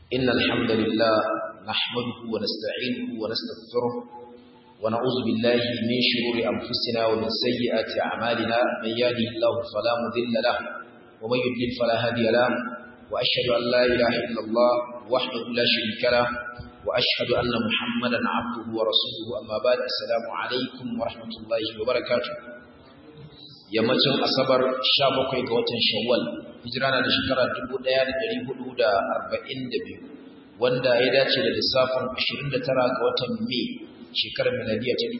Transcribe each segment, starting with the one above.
إن الحمد لله نحمده ونستعينه ونستغفره ونعوذ بالله من شرور أنفسنا ومن سيئات أعمالنا من يهده الله فلا مضل له ومن يضلل فلا هادي له وأشهد أن لا إله إلا الله وحده لا شريك له وأشهد أن محمدا عبده ورسوله أما بعد السلام عليكم ورحمة الله وبركاته yammacin asabar 17 ga watan shawwal hijira na da shekara 1442 wanda ya dace da lissafin 29 ga watan mai shekarar miladiya ta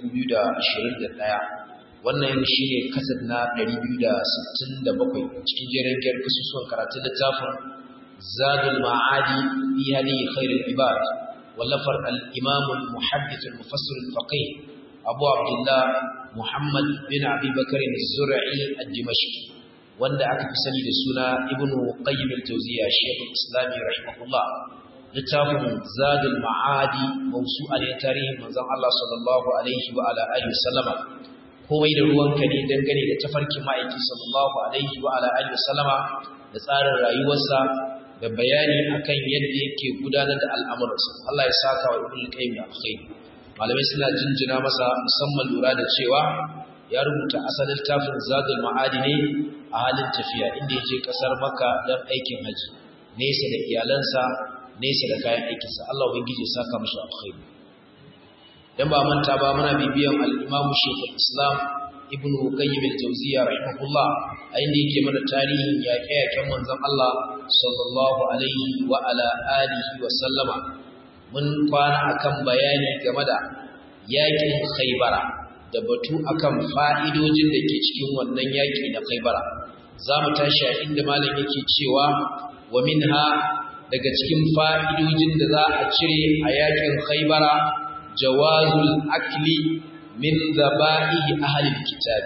2021 wannan shi ne kasar na 267 cikin jerin gyar kasusuwan karatun littafin zadul ma'adi fi hadi khairul ibad wallafar al-imam al-muhaddith al-mufassir al-faqih abu abdullah Muhammad bin Abi Bakar al-Zur'i al-Dimashqi wanda aka fi sani da suna Ibn Qayyim al-Jawziyya Sheikh al-Islam rahimahullah littafin Zadul Ma'adi mawsu'a ne tarihin manzon Allah sallallahu alaihi wa ala alihi sallama komai da ruwanka ne dangane da tafarkin ma'aiki sallallahu alaihi wa ala alihi sallama da tsarin rayuwarsa da bayani akan yadda yake gudanar da al'amuransa Allah ya saka wa Ibn Qayyim da alkhairi malamai suna jinjina masa musamman lura da cewa ya rubuta asalin tafin zadul ma'adi ne a halin tafiya inda ya je kasar maka don aikin haji nesa da iyalansa nesa da kayan aikinsa Allah ubangiji ya saka mashi alkhairi dan ba manta ba muna bibiyan al-Imam Sheikhul Islam Ibn Qayyim al-Jawziyya rahimahullah a inda yake mana tarihin yaƙe-yaƙen manzon Allah sallallahu alaihi wa ala alihi wa sallama mun kwana akan bayani game da yakin khaybara da batu akan fa'idojin da ke cikin wannan yaki na khaybara za mu tashi a inda malam yake cewa wa minha daga cikin fa'idojin da za a cire a yakin khaybara jawazul akli min dhaba'ihi ahlil kitab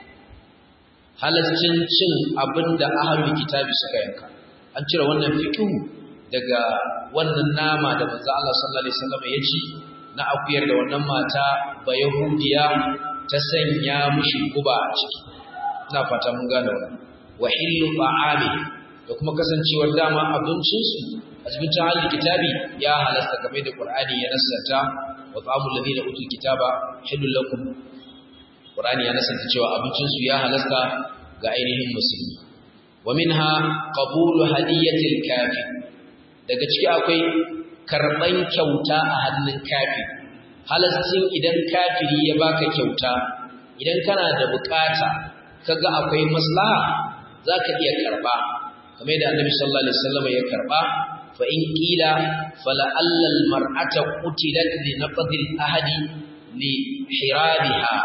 halaccin cin abinda ahlul kitabi suka yanka an cire wannan fiqhu daga wannan nama da manzo Allah sallallahu alaihi wasallam ya ci na akuyar da wannan mata ba yahudiya ta sanya mushi guba a ciki ina fata mun gane wannan wa hillu ta'ami da kuma kasancewar dama abincin su a cikin tahallul kitabi ya halasta kamar da Qur'ani ya nasanta wa ta'amul ladina utul kitaba hillu lakum Qur'ani ya nasanta cewa abincin su ya halasta ga ainihin musulmi wa minha qabulu hadiyatil kafir daga ciki akwai karɓan kyauta a hannun kafi halastin idan kafiri ya baka kyauta idan kana da bukata kaga akwai maslaha zaka iya karba kamar da annabi sallallahu alaihi wasallam ya karba fa in qila fala allal mar'ata qutilat li naqdi ahadi li hirabiha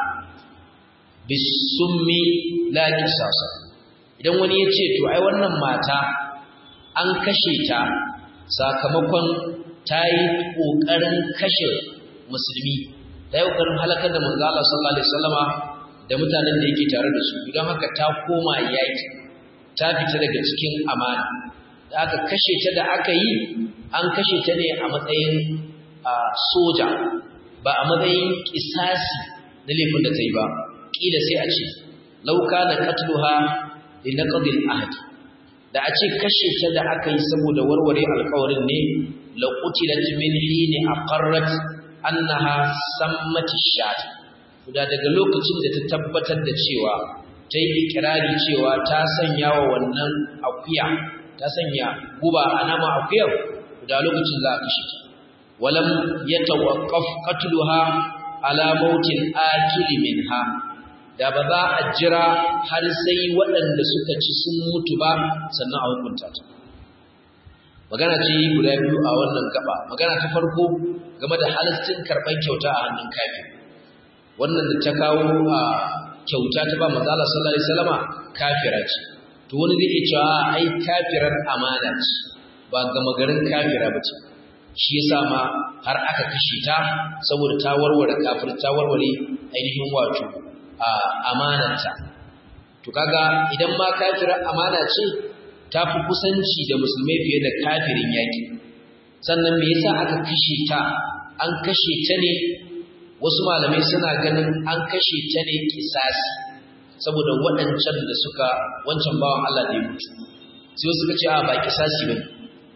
bisummi la qisasa idan wani ya ce to ai wannan mata an kashe ta sakamakon ta yi ƙoƙarin kashe musulmi ta yi ƙoƙarin halakar da manzo Allah sallallahu alaihi wasallama da mutanen da yake tare da su don haka ta koma yaki ta fita daga cikin amana da aka kashe ta da aka yi an kashe ta ne a matsayin soja ba a matsayin kisasi na laifin da ta yi ba ƙila sai a ce lauka na katluha li naqdil ahd da a ce kashe ta da aka yi saboda warware alkawarin ne laƙutilat min hini aqarrat annaha sammati shat da daga lokacin da ta tabbatar da cewa ta yi ikirari cewa ta sanya wa wannan akuya ta sanya guba a nama akuyar da lokacin za a kashe ta walam yatawaqqaf qatluha ala mautil akili minha da ba za a jira har sai waɗanda suka ci sun mutu ba sannan a hukunta ta magana ce guda biyu a wannan gaba magana ta farko game da halittin karɓar kyauta a hannun kafin wannan da ta kawo a kyauta ta ba mazala sallallahu alaihi wasallama kafira ce to wani zai iya cewa ai kafirar amana ce ba gama garin kafira ba ce shi yasa ma har aka kashe ta saboda ta warware kafir ta warware ainihin wato amananta to kaga idan ma kafirar amana ce ta fi kusanci da musulmai fiye da kafirin yaki sannan me yasa aka kashe ta an kashe ta ne wasu malamai suna ganin an kashe ta ne kisasi saboda waɗancan da suka wancan bawan Allah da ya mutu sai suka ce a ba kisasi bane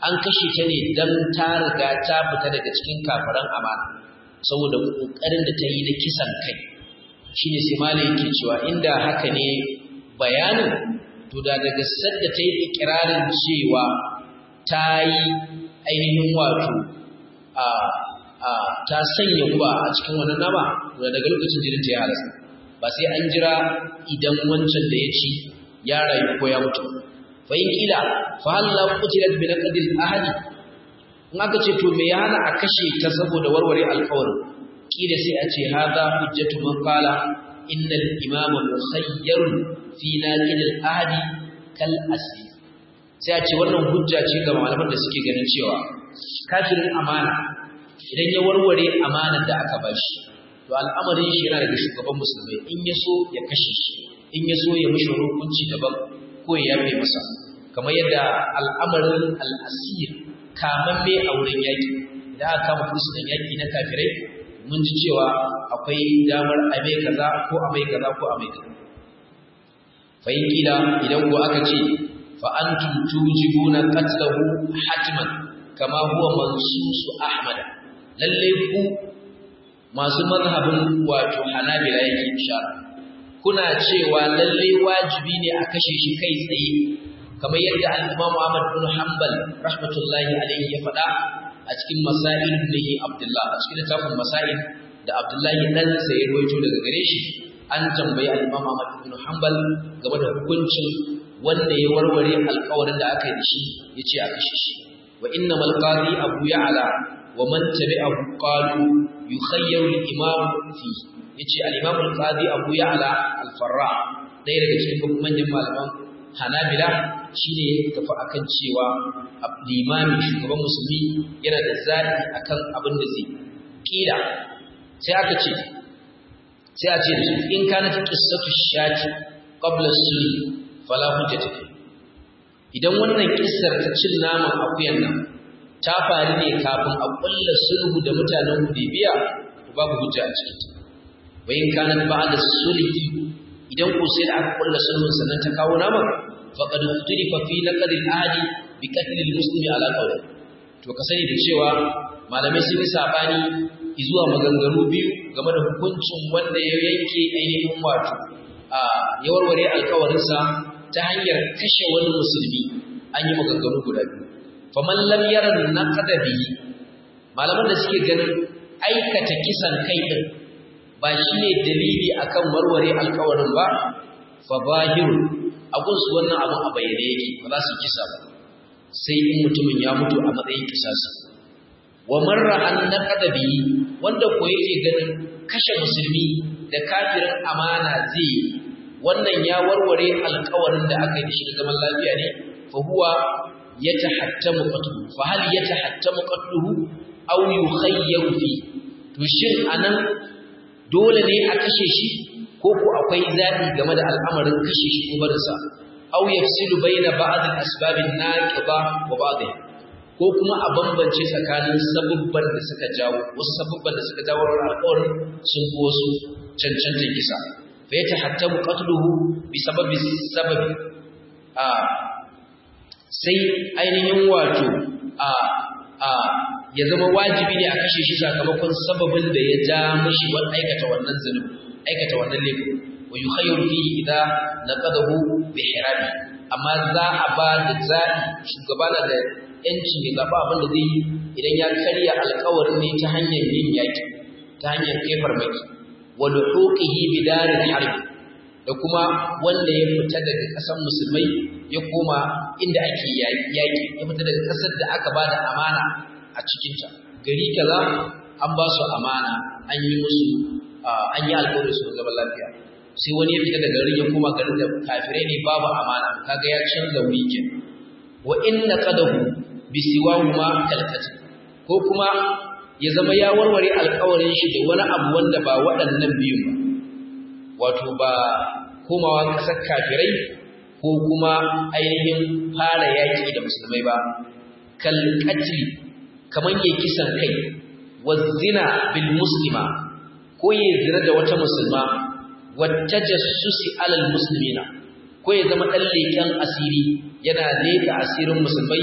an kashe ta ne dan ta riga ta fita daga cikin kafiran amana saboda kokarin da ta yi na kisan kai shine sai malai yake cewa inda haka ne bayanin to da daga sadda ta yi ikirarin cewa ta yi ainihin wato a a ta sanya guba a cikin wannan nama to daga lokacin jinin ta ya halasta ba sai an jira idan wancan da ya ci ya rayu ko ya mutu fa in kila fa hal la qutilat bi naqdil ahadi in aka ce to me ya hana a kashe ta saboda warware alƙawarin kila sai a ce hadha hujjatu man qala innal imama mukhayyarun fi naqdil ahadi kal asli sai a ce wannan hujja ce ga malaman da suke ganin cewa kafirin amana idan ya warware amanar da aka bashi to al'amarin shi yana daga shugaban musulmai in ya so ya kashe shi in ya so ya mishi hukunci daban ko ya yafe masa kamar yadda al'amarin al'asir kamamme a wurin yaƙi idan aka kama fursunan yaƙi na kafirai mun ji cewa akwai damar a mai kaza ko a mai kaza ko a mai kaza fahim kila idan ko aka ce fa antum tujibuna qatlahu hatiman kama huwa mansusu ahmad lalle ku masu mazhabin wato hanabila yake ishara kuna cewa lalle wajibi ne a kashe shi kai tsaye kamar yadda al-Imam Ahmad bin Hanbal rahmatullahi alayhi ya faɗa a cikin Masail ibn Abdullah a cikin littafin Masail da Abdullahi dan sa ya rawaito daga gare shi an tambayi al-Imam Ahmad bin Hanbal game da hukuncin wanda ya warware alƙawarin da aka yi da shi yace a kashe shi wa innamal qadi Abu Ya'la wa man tabi'ahu qalu yukhayyaru al-imam fi yace al-imam al-qadi Abu Ya'la al-Farra ɗaya daga cikin manyan malaman Hanabila shine ya tafi akan cewa limami shugaban musulmi yana da zaɓi akan abin da zai kila sai aka ce sai a ce da su in kana ta qissatu shati qabla sulh fala hujjata fi idan wannan kissar ta cin naman akuyan nan ta faru ne kafin a kulla sulhu da mutanen Hudaybiya to babu hujja a cikin ta wa in kana ba'da sulhi idan ko sai da aka kulla sulhun sannan ta kawo naman faqad ikhtalifa fi naqd al-ahdi bi qatl al-muslimi ala qawli to ka sani da cewa malamai sun yi sabani zuwa maganganu biyu game da hukuncin wanda ya yanke ainihin wato a ya warware alkawarinsa ta hanyar kashe wani musulmi an yi maganganu guda biyu faman lam yara naqda bihi malaman da suke ganin aikata kisan kai din ba shine dalili akan warware alkawarin ba fa zahiru abun su wannan abun a bayyane yake ba za su kisa ba sai in mutumin ya mutu a matsayin kisasi wa marra an naqada bihi wanda ko yake ganin kashe musulmi da kafirin amana zai wannan ya warware alkawarin da aka yi da shi da zaman lafiya ne fa huwa yatahattamu qatluhu fa hal yatahattamu qatluhu aw yukhayyaru fi to shin anan dole ne a kashe shi ko ko akwai zabi game da al'amarin kashe shi ko barinsa aw yafsilu baina ba'd al-asbab an-naqiba wa ba'dha ko kuma a bambance tsakanin sabubban da suka jawo wasu sabubban da suka jawo alƙawarin sun fi wasu cancantar kisa fa yatahattamu qatluhu bi sababi sababi a sai ainihin wato a a ya zama wajibi ne a kashe shi sakamakon sababin da ya ja mashi wani aikata wannan zulum aikata wannan laifin wa yukhayyaru fihi idza naqadahu bi hirabi amma za a ba da zaɓi shugaba na da yancin ya zaɓa abin da zai yi idan ya karya alkawarin ne ta hanyar yin yaƙi ta hanyar kai farmaki wa luhuqihi bi daril harbi da kuma wanda ya fita daga ƙasar musulmai ya koma inda ake yaƙi ya fita daga ƙasar da aka ba da amana a cikinta gari kaza an ba su amana an yi musu an yi alƙawari su zaman lafiya sai wani ya fita daga garin ya koma garin da kafirai ne babu amana kaga ya canza wikin wa inna qadahu bi siwahuma kalkati ko kuma ya zama ya warware alƙawarin shi da wani abu wanda ba waɗannan biyun ba wato ba komawa ƙasar kafirai ko kuma ainihin fara yaƙi da musulmai ba kalkatli kamar ya kisan kai wa zina bil muslima ko ya zina da wata musulma wata jassusi alal muslimina ko ya zama ɗan leƙen asiri yana leƙa asirin musulmai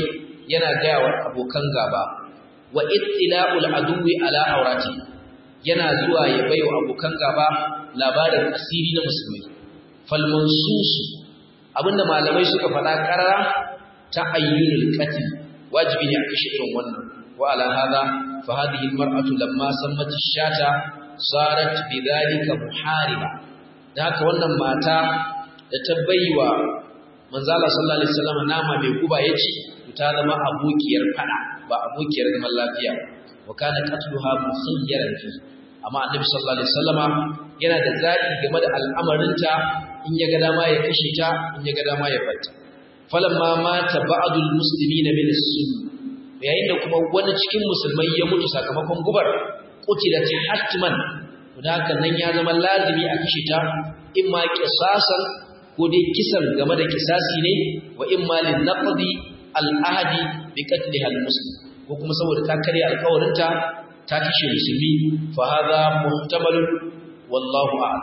yana gaya wa abokan gaba wa ittila'ul aduwi ala aurati yana zuwa ya bai wa abokan gaba labarin asiri na musulmi fal mansus abinda malamai suka faɗa karara ta ayyunul qatl wajibi ne a kashe irin wannan wa ala hada fa hadhihi almar'atu lamma sammat ash-shata sarat bidhalika muhariba da haka wannan mata da ta baiwa manzo Allah sallallahu alaihi wasallam nama mai guba yace ta zama abokiyar fada ba abokiyar zaman lafiya wa kana qatluha musayyaran fi amma annabi sallallahu alaihi wasallama yana da zaki game da al'amarinta in ya ga dama ya kashe ta in ya ga dama ya barta falamma mata ba'dul muslimina min as-sunn yayin da kuma wani cikin musulmai ya mutu sakamakon gubar qutilat hatman da haka nan ya zama lazimi a kashe ta imma qisasan ko dai kisan game da kisasi ne wa imma lin naqdi al-ahdi bi qatliha al-muslim ko kuma saboda ta kare alƙawarinta ta kashe musulmi fa hadha muhtamal wallahu a'lam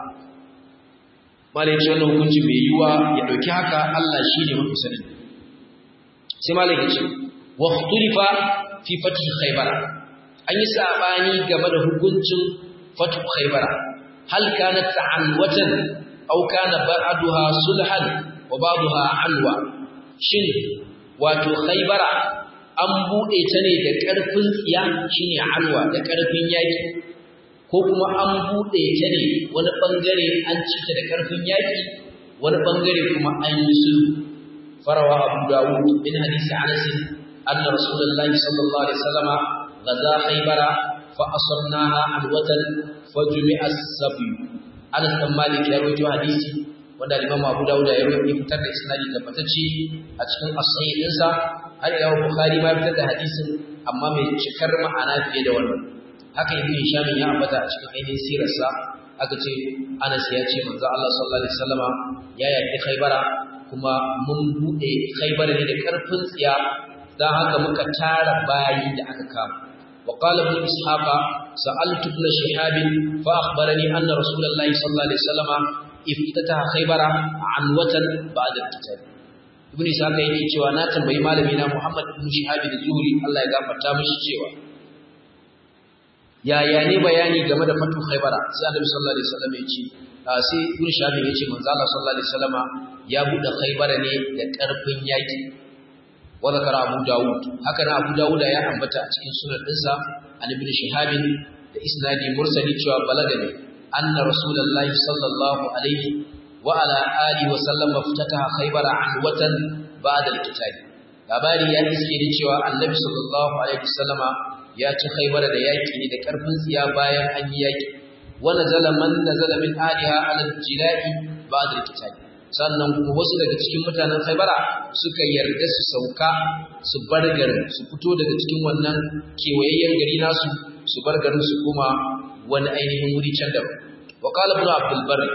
malai ce wannan hukunci mai yiwa ya dauki haka Allah shine mafi sanin sai malai ya ce wa ikhtalifa fi fath khaybar an yi sabani game da hukuncin fath khaybar hal kanat ta'anwatan aw kana ba'daha sulhan wa ba'daha anwa shin wato khaybara an bude ta ne da karfin tsiya shine anwa da karfin yaki ko kuma an bude ta ne wani bangare an ci ta da karfin yaki wani bangare kuma an yi sulhu farawa abu dawud min hadisi anas anna rasulullahi sallallahu alaihi wasallama gaza khaybara fa asarnaha alwatan fajumi'a as-sabi anas dan malik ya rawaito hadisi wanda Imam Abu Dawud ya rawaito fitar da isnadi tabbatacce a cikin as-sahih dinsa har Imam Bukhari ma fitar da hadisin amma mai cikar ma'ana fiye da wannan haka Ibn Hisham ya ambata a cikin ainihin sirarsa aka ce Anas ya ce manzo Allah sallallahu alaihi wasallama ya yaki Khaybara kuma mun bude Khaybara ne da karfin tsiya dan haka muka tara bayi da aka kama وقال ابن إسحاق سألت ابن شهاب فأخبرني أن رسول الله صلى الله عليه وسلم افتتح خيبر عنوة بعد القتال ibn ishaq yake cewa na tambayi malami na Muhammad ibn Shihab az-Zuhri Allah ya gafarta mishi cewa yaya ne bayani game da fatu Khaybara sai Annabi sallallahu alaihi wasallam ya ce sai ibn Shihab ya ce manzo Allah sallallahu alaihi wasallam ya bude Khaybara ne da karfin yaki wa zakara Abu Dawud haka na Abu Dawud ya ambata a cikin sunan dinsa an ibn Shihab da isnadi mursali cewa balagani anna rasulullahi sallallahu alaihi wa ala alihi wa sallam ftataha khaybara anwatan ba'da al-qital labari ya iske ni cewa annabi sallallahu alaihi wasallama ya ci khaybara da yaki ne da karfin tsiya bayan an yi yaki wa nazala man nazala min aliha ala al-jilai ba'da al-qital sannan kuma wasu daga cikin mutanen khaybara suka yarda su sauka su bar garin su fito daga cikin wannan kewayayyen gari nasu su bar garin su kuma wani ainihin wuri can da wa qala ibn abdul barr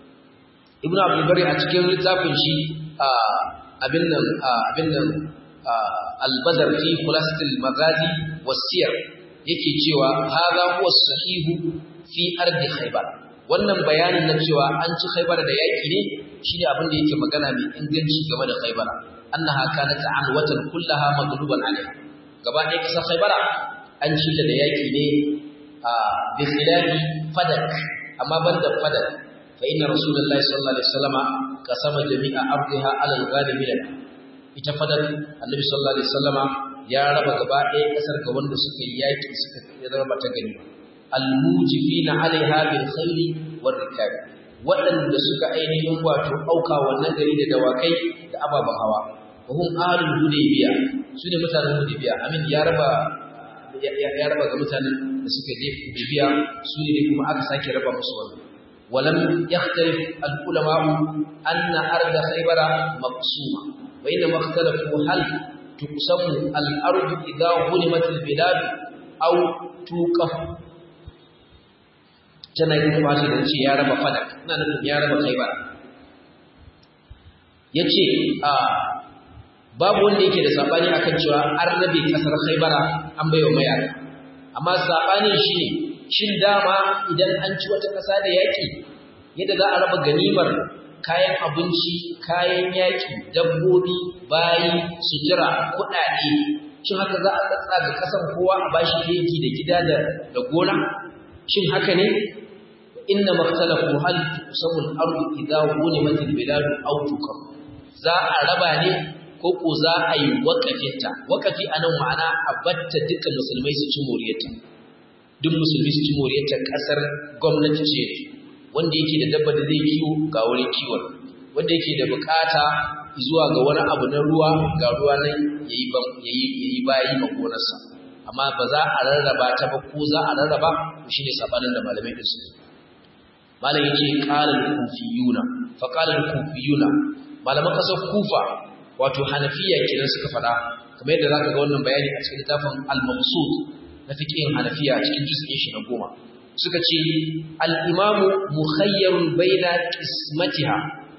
ibn abdul bari a cikin littafin shi abin nan abin nan al-badr fi khulasatil magazi wasiyar yake cewa hadha huwa sahihu fi ardi khaybar wannan bayanin na cewa an ci khaybar da yaki ne shine abin da yake magana mai inganci game da khaybar annaha kanat anwatan kullaha maghluban alaiha gaba ɗaya kasar khaybara an ci ta da yaki ne bi khilafi fadak amma banda fadak فإن رسول الله صلى الله عليه وسلم قسم جميع أرضها على الغالبين ita fadar annabi sallallahu alaihi wasallama ya raba gaba ɗaya ƙasar ga wanda suka yi yaƙi suka raba ta gani almujifina alaiha bil khayli war rikab waɗanda suka ainihin wato auka wannan gari da dawakai da ababen hawa wa hum ahlul hudaybiya sune mutanen hudaybiya amin ya raba ya raba ga mutanen da suka je hudaybiya sune ne kuma aka sake raba musu wannan ولم يختلف العلماء أن أرض خيبر مقسومة وإنما اختلفوا هل تقسم الأرض إذا ظلمت البلاد أو توقف tana yi kuma shi da ce ya raba fadak ina nufin ya raba khaibara ya ce a babu wanda yake da saɓani akan cewa an rabe ƙasar khaibara an bai wa mayaka amma saɓanin shi ne shin dama idan an ci wata ƙasa da yaƙi yadda za a raba ganimar kayan abinci kayan yaƙi dabbobi bayi sutura kuɗaɗe shin haka za a tsatsa ga kasan kowa a bashi leki da gida da da gona shin haka ne inna maktalafu hal tusabul ardu idha ghunimat al bilad aw tukam za a raba ne ko ko za a yi wakafinta wakafi anan ma'ana a batta duka musulmai su ci moriyarta duk musulmi su ci moriyarta kasar gwamnati ce wanda yake da dabba da zai kiwo ga wurin kiwon wanda yake da bukata zuwa ga wani abu na ruwa ga ruwa nan yayi yayi yayi bayi ma gonarsa amma ba za a rarraba ta ba ko za a rarraba shine sabanin da malamai da su malam yace qala al-kufiyuna fa qala al-kufiyuna malaman kasar kufa wato hanafiya kenan suka fada kamar yadda zaka ga wannan bayani a cikin littafin al-mabsut na fiqhin hanafiya a cikin juz'in shi na goma suka ce al-imamu mukhayyarun baina qismatiha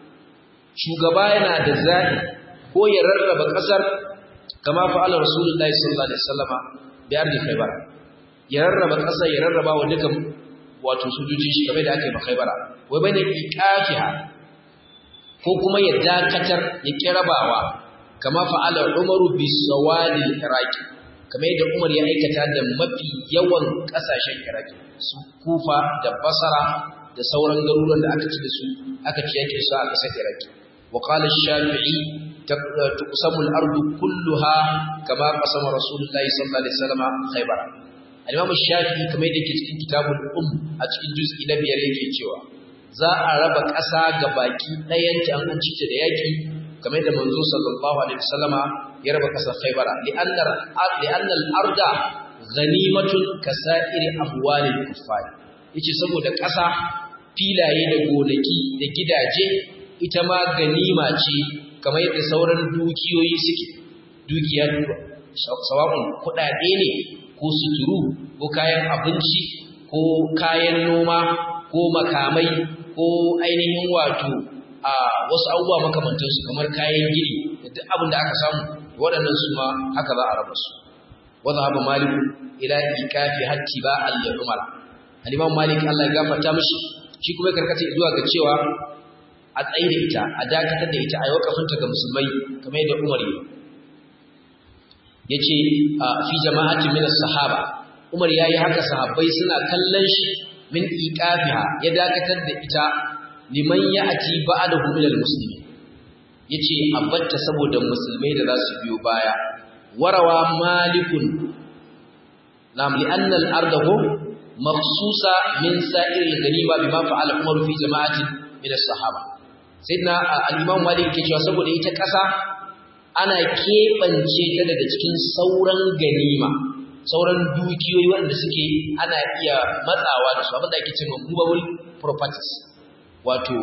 shugaba yana da zaɓi ko ya rarraba ƙasar kama fa'ala rasulullahi sallallahu alaihi wasallama bi ardi khaybar ya rarraba ƙasar ya rarraba wa dukan wato sojoji shi kamar da aka yi makhaybara wai bai da iqafiha ko kuma ya dakatar ya kirabawa kama fa'ala umaru bi sawadil iraqi kamar yadda umar ya aikata da mafi yawan ƙasashen iraqi su kufa da basara da sauran garuruwan da aka ci da su aka ci yake su a ƙasar iraqi وقال الشافعي تقسم الأرض كلها كما قسم رسول الله صلى الله عليه وسلم خيبر الإمام الشافعي كما يدك في كتاب الأم أتكين جزء نبي يريك cewa za a raba ƙasa ga baki ɗayanta an ci ta da yaƙi kamar yadda manzo sallallahu alaihi wasallama ya raba ƙasar Khaibara li'annar li'annal arda ghanimatun kasa'iri amwalil kuffar yace saboda ƙasa filaye da gonaki da gidaje ita ma ganima ce kamar yadda sauran dukiyoyi suke dukiya sawa'un kuɗaɗe ne ko suturu ko kayan abinci ko kayan noma ko makamai ko ainihin wato a wasu abubuwa makamantansu kamar kayan gini da duk abin da aka samu waɗannan su ma haka za a raba su wadda haɓa maliku ila ikafi hatti ba al-umar al-imam malik Allah ya gafarta mishi shi kuma karkata zuwa ga cewa a tsaye da ita a dakatar da ita a yi wakafinta ga musulmai kamar yadda umar yi ya ce fi jama'atin min sahaba umar ya yi haka sahabbai suna kallon shi min iqafiha ya dakatar da ita liman ya'ti ba'dahu min al-muslimin yace abatta saboda musulmai da za su biyo baya warawa malikun nam li anna al-ardahu makhsusa min sa'ir al-ghanima bima fa'ala umar fi jama'atin min as-sahaba sayyidina al-imam malik ke cewa saboda ita kasa ana keɓance ta daga cikin sauran ganima sauran dukiyoyi wanda suke ana iya matsawa da su abinda ake cewa movable properties wato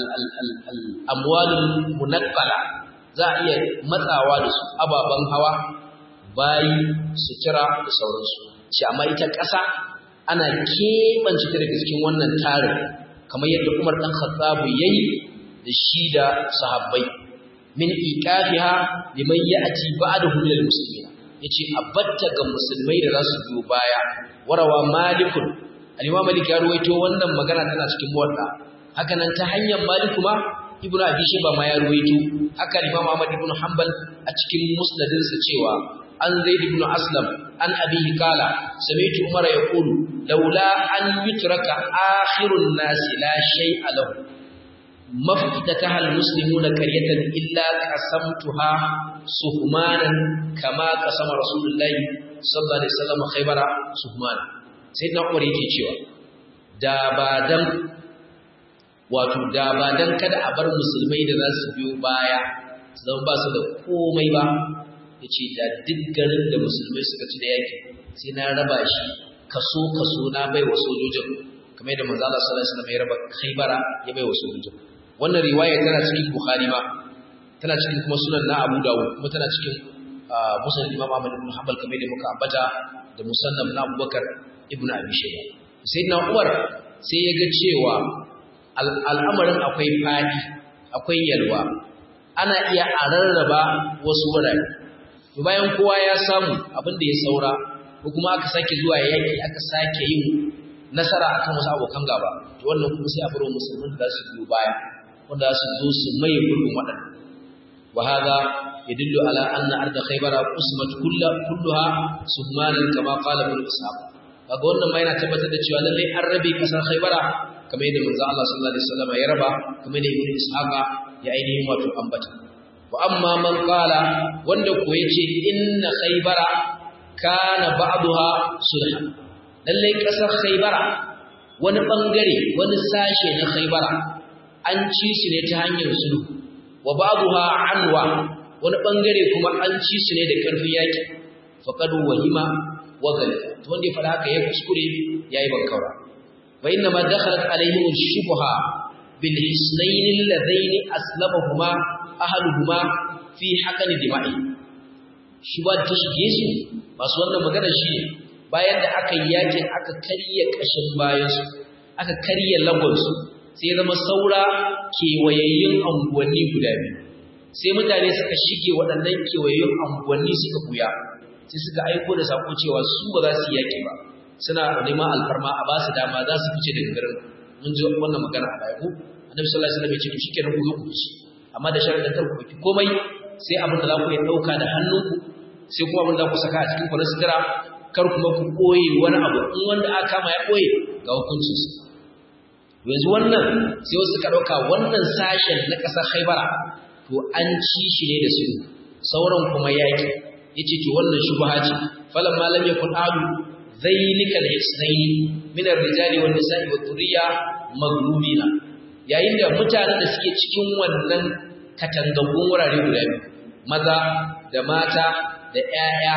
al-amwalul munaqqala za a iya matsawa da su ababen hawa bayi sutura da sauransu shi amma ita ƙasa ana keɓance ta daga cikin wannan tarin kamar yadda Umar dan Khattab yayi da shi da sahabbai min iqafiha liman ya'ti ba'dahu min al-muslimin yace abatta ga musulmai da zasu biyo baya warawa malikun al-imam malik ya ruwaito wannan magana tana cikin muwatta haka nan ta hanyar maliku ma ibnu abi shayba ma ya ruwaito haka imam ahmad ibn hanbal a cikin musnadin sa cewa an zaid ibn aslam an abihi kala sami'tu umar yaqulu laula an yutraka akhirun nas la shay'a lahu مفتتح المسلمون قرية إلا قسمتها سهمانا كما قسم رسول الله صلى الله عليه وسلم خيبر سهمانا سيدنا عمر yake cewa da ba dan wato da ba dan kada a bar musulmai da za su biyo baya zan ba su da komai ba yace da duk garin da musulmai suka ci da yaki sai na raba shi kaso kaso na bai wa sojojin kamar yadda manzo Allah sallallahu alaihi wasallam ya raba Khaybara ya bai wa sojojin wannan riwaya tana cikin Bukhari ma tana cikin kuma sunan na Abu Dawud kuma tana cikin Musnad Imam Ahmad ibn Hanbal kamar da muka ambata da Musannaf na Abubakar ibn Abi Shayba Sayyidina Umar sai ya ga cewa al'amarin akwai fadi akwai yalwa ana iya a rarraba wasu wurare to bayan kowa ya samu abin da ya saura ko kuma aka sake zuwa yaki aka sake yin nasara akan wasu abokan gaba to wannan kuma sai a bar musulmin da za su biyo baya wanda su zo su mai gurbin waɗannan wa hada yadullu ala anna arda khaybara qusmat kulluha suhmanan kama qala ibn ishaq kaga wannan ma yana tabbatar da cewa lalle an rabe kasar khaybara kamar yadda manzo Allah sallallahu alaihi wasallam ya raba kamar yadda ibn ishaq ya ainihin wato ambata wa amma man qala wanda ko yace inna khaybara kana ba'daha sulhan lalle kasar khaybara wani bangare wani sashe na khaybara an ci su ne ta hanyar sulhu wa ba'daha anwa wani bangare kuma an ci su ne da karfin yaki faqad wahima wa galika to wanda ya fada haka ya kuskure yayi bankaura wa inna ma dakhalat alaihim shubha bil hisnayn alladhayn aslamahuma ahluhuma fi haqqan dima'i shubha ta shige su masu wannan magana shi bayan da aka yi yakin aka karya kashin bayan su aka karya lagon su sai zama saura kewayayyun anguwanni guda biyu sai mutane suka shige waɗannan kewayayyun anguwanni suka buya sai suka aiko da sako cewa su ba za su yaki ba suna neman alfarma a ba su dama za su fice daga garin mun ji wannan magana a baya ko annabi sallallahu alaihi wasallam ya ce to shikenan ku zo ku ci amma da sharadin kar ku ɗauki komai sai abin da za ku iya ɗauka da hannunku sai kuma abin da za ku saka a cikin ku na sutura kar kuma ku ɓoye wani abu in wanda aka kama ya ɓoye ga hukuncinsa yanzu wannan sai wasu suka ɗauka wannan sashen na ƙasar haibara to an ci shi ne da su sauran kuma yaƙi ya ce to wannan shubha ce falan malam ya kun adu zainika da hisnaini minar rijali wa nisa'i wa turiya maglubina yayin da mutanen da suke cikin wannan katangangun wurare guda biyu maza da mata da ƴaƴa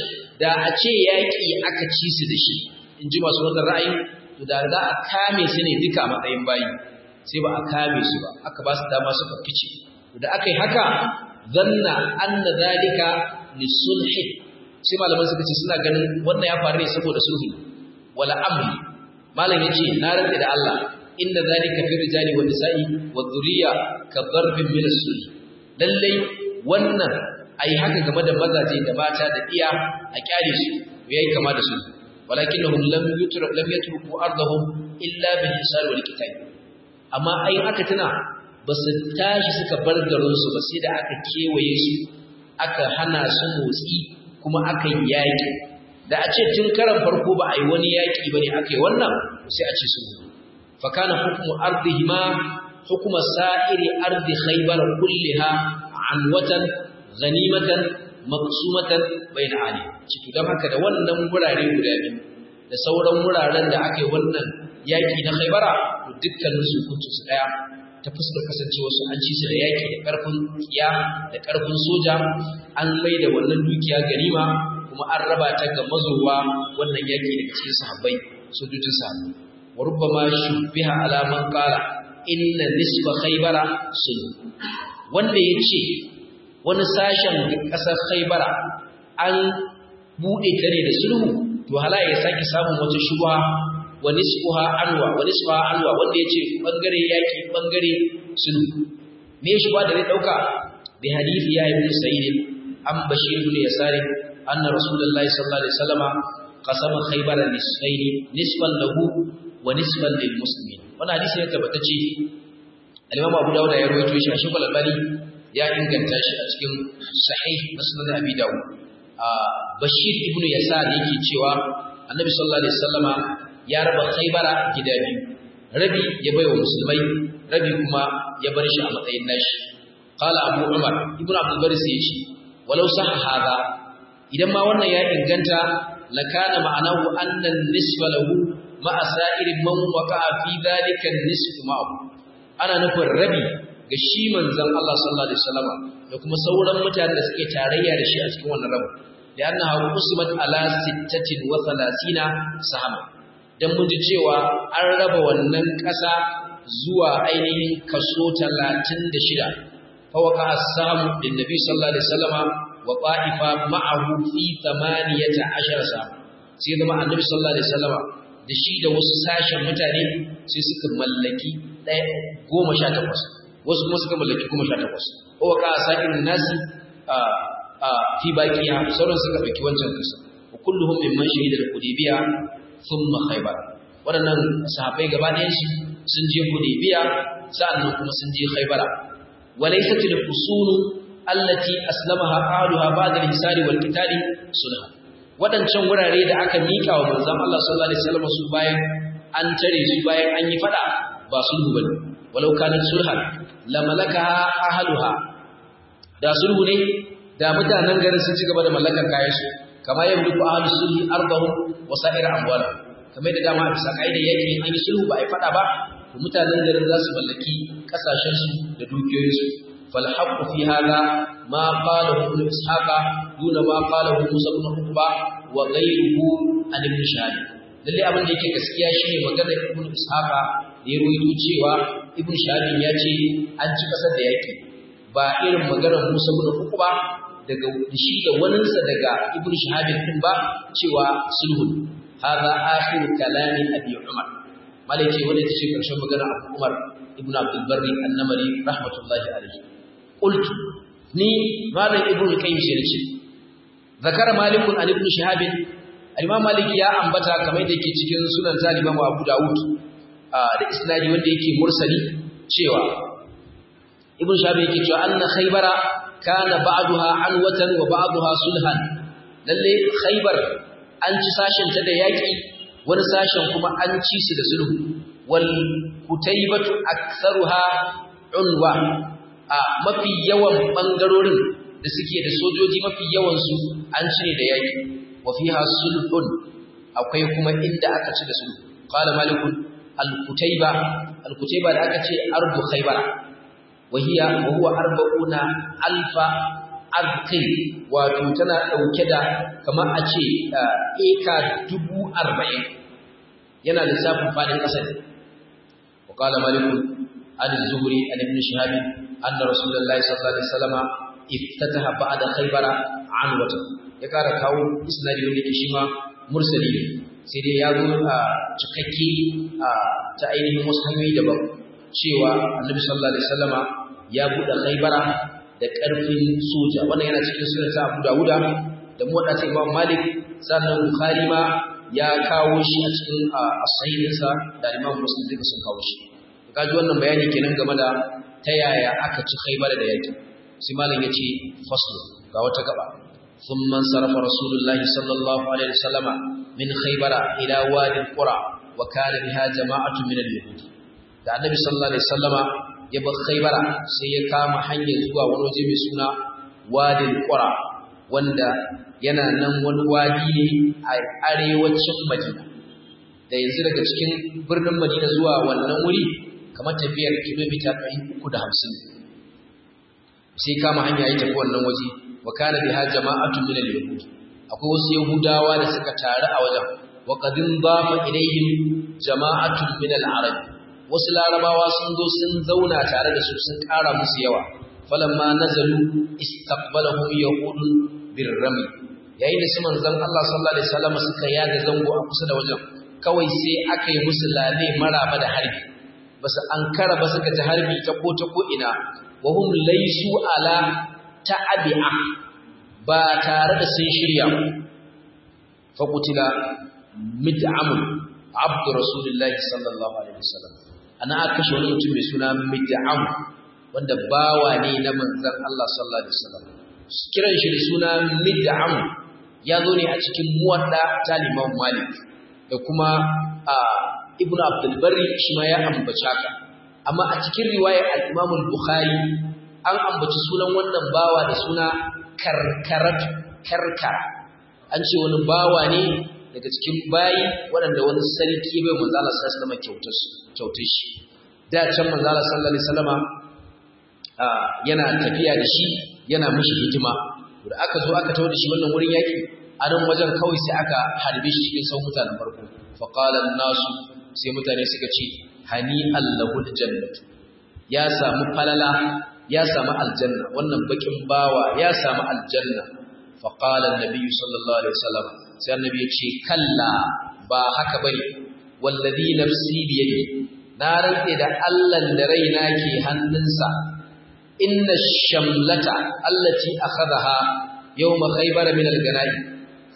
da a ce yaƙi aka ci su da shi in ji masu wannan ra'ayi to da za a kame su ne duka a matsayin bayi sai ba a kame su ba aka ba su dama suka fice da aka yi haka zanna anna zalika lisulhi sai malaman suka ce suna ganin wannan ya faru ne saboda sulhi wala amri malam yace na rantsa da Allah inda zalika fi rijali wa nisa'i wa dhurriya ka darbin min as-sulh lalle wannan ai haka game da mazaje da mata da iya a kyale su yayi kama da sulhi walakinnahum lam yutrak lam yatruku ardahum illa bil hisar wal qital amma ai aka tuna basu tashi suka bar garin su ba sai da aka kewaye su aka hana su motsi kuma aka yi yaki da a ce tun karan farko ba a yi wani yaki bane aka yi wannan sai a ce su fa kana hukmu ardihima hukuma sa'iri ardi khaybar kulliha anwatan ghanimatan maqsumatan bayna ali ciki dan haka da wannan gurare guda biyu da sauran wuraren da aka yi wannan yaki na Khaibara to dukkanin su kuntu su daya ta fuskar kasancewa su an ci su da yaki da karfin kiya da karfin soja an mai da wannan dukiya ganima kuma an raba ta ga mazowa wannan yaki daga cikin sahabbai sojojin sahabbai wa rubbama shubbiha ala man qala inna nisba khaybara sulh wanda yace wani sashen ƙasar Khaibara an buɗe ta ne da sulhu to hala ya sake samun wata shubha wa nisfuha anwa wa nisfuha anwa wanda yace bangare yaki bangare sulhu me shubha da zai dauka bi hadisi ya ibn sa'id an bashir ibn yasar anna rasulullahi sallallahu alaihi wasallama qasama khaybara nisfayn nisfan lahu wa nisfan lil muslimin wannan hadisi ne tabbatacce al-imam abu dawud ya rawaito shi a shekul albani ya inganta shi a cikin sahih na sunan abi dawud bashir ibnu yasar yake cewa annabi sallallahu alaihi wasallama ya raba khaybara gida biyu rabi ya baiwa musulmai rabi kuma ya bar shi a matsayin nashi qala abu umar ibnu abdul baris yace walau sah hada idan ma wannan ya inganta lakana ma'anahu anna an-nisfa lahu ma'a sa'iri man waqa'a fi dhalika an-nisf ma'ahu ana nufin rabi ga shi manzon Allah sallallahu alaihi wasallam da kuma sauran mutanen da suke tarayya da shi a cikin wannan rabu da annaha qusmat ala 36 sahama dan mun ji cewa an raba wannan ƙasa zuwa ainihin kaso 36 fa waqa as-samu lin nabi sallallahu alaihi wasallam wa qa'ifa ma'ahu fi 18 sahama sai zama annabi sallallahu alaihi wasallam da shi da wasu sashen mutane sai suka mallaki ɗaya goma sha takwas wasu kuma suka mallaki goma sha takwas kowa ka sa'in nasi a fi baqiya sauran suka ɗauki wancan kasa wa kulluhum mimman shahida al-hudaybiya thumma khaybar waɗannan sahabbai gaba ɗayan su sun je hudaybiya sa'annan kuma sun je khaybara walaysat al-usulu allati aslamaha ahluha ba'da al-hisari wal qitali sulh wadancan wurare da aka mika wa manzon Allah sallallahu alaihi wasallam su bayan an tare su bayan an yi fada ba sulhu bane walau kanat sulhan la malakaha ahluha da sulhu ne da mutanen garin sun ci gaba da mallakar kayan su kama yamliku ahlus sulhi ardahum wa sa'ir amwalihim kamar da dama a bisa kaidar yaki an yi sulhu ba a fada ba to mutanen garin za su mallaki kasashen su da dukiyoyin su fal haqqu fi hadha ma qalahu ibn ishaqa duna ma qalahu musa ibn uqba wa ghayruhu an ibn shahab lalle abin da yake gaskiya shine maganar ibn ishaqa da ya ruwaito cewa ibn shahab ya ce an ci kasar da yaki ba irin maganar musa ibn uqba daga shi da waninsa daga ibn shahab din ba cewa sulhu هذا آخر كلام أبي عمر مالك ولد الشيخ كرشن مغنى أبو عمر ابن عبد البر النمري رحمة الله عليه قلت ني مالك ابن القيم سيرتي ذكر مالك عن ابن شهاب الإمام مالك يا أنبتا كما yake cikin sunan Imam Abu Dawud da isnadi wanda yake mursali cewa Ibn Shahab yake cewa anna Khaybara kana ba'daha anwatan wa ba'daha sulhan lalle Khaybar an ci sashenta da yaƙi wani sashen kuma an ci su da sulhu wal kutaybatu aktharuha unwa a mafi yawan bangarorin da suke da sojoji mafi yawan su an ci ne da yaƙi wa fiha sulhun akwai kuma inda aka ci da sulhu qala malik al kutayba al kutayba da aka ce ardu khaybara wa hiya wa huwa arba'una alfa arqi wato tana dauke da kamar a ce eka dubu arba'in yana lissafin fadin ƙasa ne wa qala malik an az-zuhri an ibn shihab anna rasulullahi sallallahu alaihi wasallam iftataha ba'da khaybara an wata ya kara kawo isnadi wanda ke shi ma mursali ne sai dai ya zo a cikakke ta ainihin wasu hanyoyi daban cewa annabi sallallahu alaihi wasallama ya buɗe khaybara da ƙarfin soja wannan yana cikin sunan ta Abu Dawuda da muwadda ta Imam Malik sannan Bukhari ma ya kawo shi a cikin as-sahihinsa da Imam Muslim duka sun kawo shi kaji wannan bayani kenan game da ta yaya aka ci Khaybar da yaki sai malam yace fasl ga wata gaba ثم انصرف رسول الله صلى الله عليه وسلم من خيبر إلى وادي القرى وكان بها جماعة من اليهود da annabi sallallahu alaihi wasallama ya bar khaybara sai ya kama hanyar zuwa wani waje mai suna wadil qura wanda yana nan wani wadi ne a arewacin madina da yanzu daga cikin birnin madina zuwa wannan wuri kamar tafiyar kilomita 350 sai kama hanya ya tafi wannan waje wa kana biha jama'atun min al-yahud akwai wasu yahudawa da suka taru a wajen wa qadin dafa ilayhim jama'atun min al-arab wasu larabawa sun zo sun zauna tare da su sun ƙara musu yawa falamma nazalu istaqbalahum yahudun birrami yayin da su manzon Allah sallallahu alaihi wasallam suka yaga zango a kusa da wajen kawai sai aka yi musu lale maraba da harbi basu ankara ba suka ta harbi ta ko ta ko ina wa hum laysu ala ta'abi'a ba tare da sun shirya fa qutila mid'am abdu rasulillahi sallallahu alaihi wasallam ana aka kashe wani mutum mai suna mid'am wanda bawa ne na manzon Allah sallallahu alaihi wasallam kiran shi da suna mid'am ya zo ne a cikin muwadda ta Imam Malik da kuma Ibn Abdul Barri shi ma ya ambaci haka amma a cikin riwayar al-Imam al-Bukhari an ambaci sunan wannan bawa da suna karkarat karkara an ce wani bawa ne daga cikin bayi waɗanda wani sarki bai manzala sallallahu alaihi wasallam kyautar shi da can manzala sallallahu alaihi wasallama yana tafiya da shi yana mishi hikima da aka zo aka tawo da shi wannan wurin yaki a nan wajen kawai sai aka harbe shi cikin sau mutanen farko fa qala nasu sai mutane suka ce hani allahu jannatu ya samu falala ya samu aljanna wannan bakin bawa ya samu aljanna fa qala an-nabi sallallahu alaihi wasallam sai annabi ya ce kalla ba haka bane wallazi nafsi biyadi na rantse da Allah da raina ke hannunsa inna shamlata allati akhadha yawma khaybar min al-ganai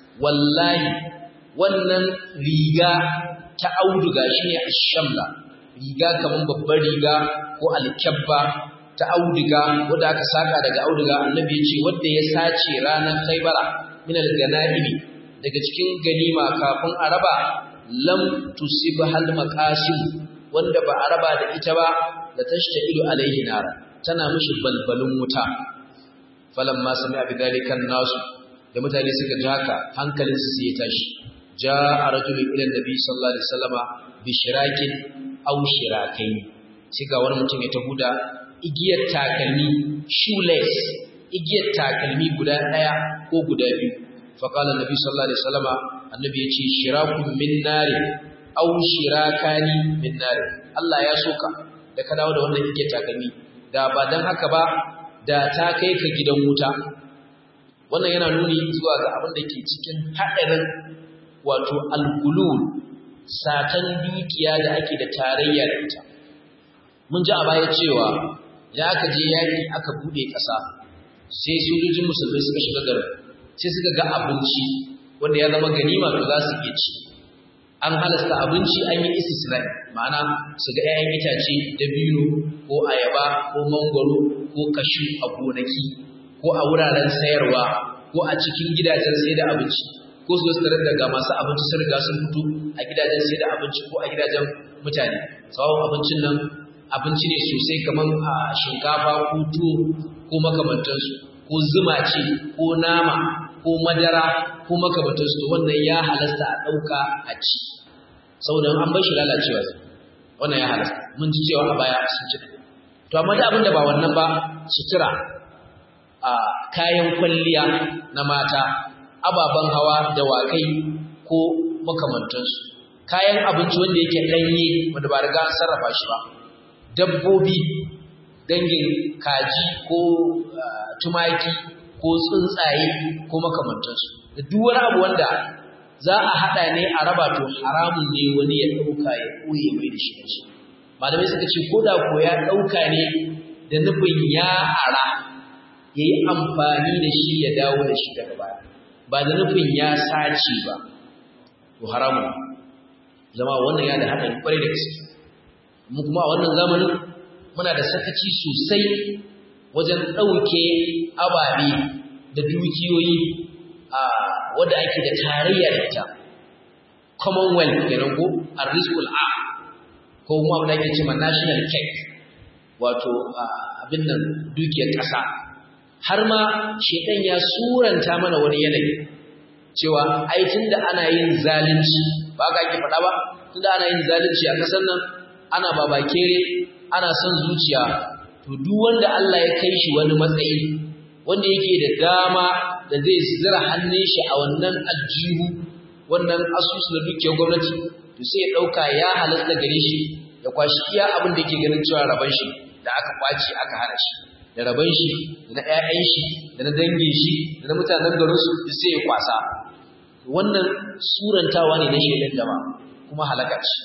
wallahi wannan riga ta auduga shine ash-shamla riga kaman babbar riga ko alkyabba ta auduga wanda aka saka daga auduga annabi ya ce wanda ya sace ranar khaybara min al-ganaimi daga cikin ganima kafin a raba lam tusibhal maqasim wanda ba a raba da ita ba da tashtailu alaihi nar tana mishi balbalin wuta falamma sami'a bidhalika nasu da mutane suka ji haka hankalinsu sai ya tashi ja'a rajulun ila nabi sallallahu alaihi wasallama bi shirakin aw shirakain sai ga wani mutum ya taho da igiyar takalmi shoelace igiyar takalmi guda daya ko guda biyu fa qala nabi sallallahu alaihi wasallama annabi ya ce shirakun min nari aw shirakani min nari Allah ya soka da ka dawo da wannan igiyar takalmi da ba dan haka ba da ta kai ka gidan wuta wannan yana nuni zuwa ga abin da ke cikin haɗarin wato algulul satan dukiya da ake da tarayya da ita mun ji a baya cewa idan aka je yaƙi aka buɗe ƙasa sai sojojin musulmai suka shiga garin sai suka ga abinci wanda ya zama ganima to za su iya ci an halasta abinci an yi istisnai ma'ana su ga 'ya'yan itace dabino ko ayaba ko mangwaro ko kashu a gonaki ko a wuraren sayarwa ko a cikin gidajen sai da abinci ko su tarar daga masu abinci sun riga sun fito a gidajen sai da abinci ko a gidajen mutane tsawon abincin nan abinci ne sosai kamar a shinkafa ko tuwo ko makamantansu ko zuma ce ko nama ko madara ko makamantansu to wannan ya halasta a ɗauka a ci saboda an bar shi lalacewa wannan ya halasta mun ji cewa a baya sun ci to amma da abin da ba wannan ba sutura a kayan kwalliya na mata ababen hawa da wakai ko makamantansu kayan abinci wanda yake ɗanye wanda ba riga an sarrafa shi ba dabbobi dangin kaji ko tumaki ko tsuntsaye ko makamantansu da duk wani abu wanda za a haɗa ne a raba to haramun ne wani ya ɗauka ya ɓoye mai da shi da shi malamai suka ce ko da ko ya ɗauka ne da nufin ya ara ya yi amfani da shi ya dawo da shi daga baya ba da nufin ya sace ba to haramun zama wannan ya da haɗari kwarai da gaske mu kuma a wannan zamanin muna da sakaci sosai wajen ɗauke ababe da dukiyoyi a wadda ake da tarayya da ita commonwealth kenan ko arrizqul a ko kuma abin da ake cewa national cake wato abin nan dukiyar ƙasa har ma shedan ya suranta mana wani yanayi cewa ai tunda ana yin zalunci ba ka ake faɗa ba tunda ana yin zalunci a ƙasar nan ana babakere ana son zuciya to duk wanda Allah ya kai shi wani matsayi wanda yake da dama da zai zira hannun shi a wannan aljihu wannan asusu na dukiyar gwamnati to sai ya ɗauka ya halasta gare shi ya kwashi iya abin da yake ganin cewa raban shi da aka kwace aka hana shi da raban shi da na ƴaƴan shi da na dangin shi da na mutanen garin su sai ya kwasa wannan surantawa ne na shaidan jama'a kuma halaka ce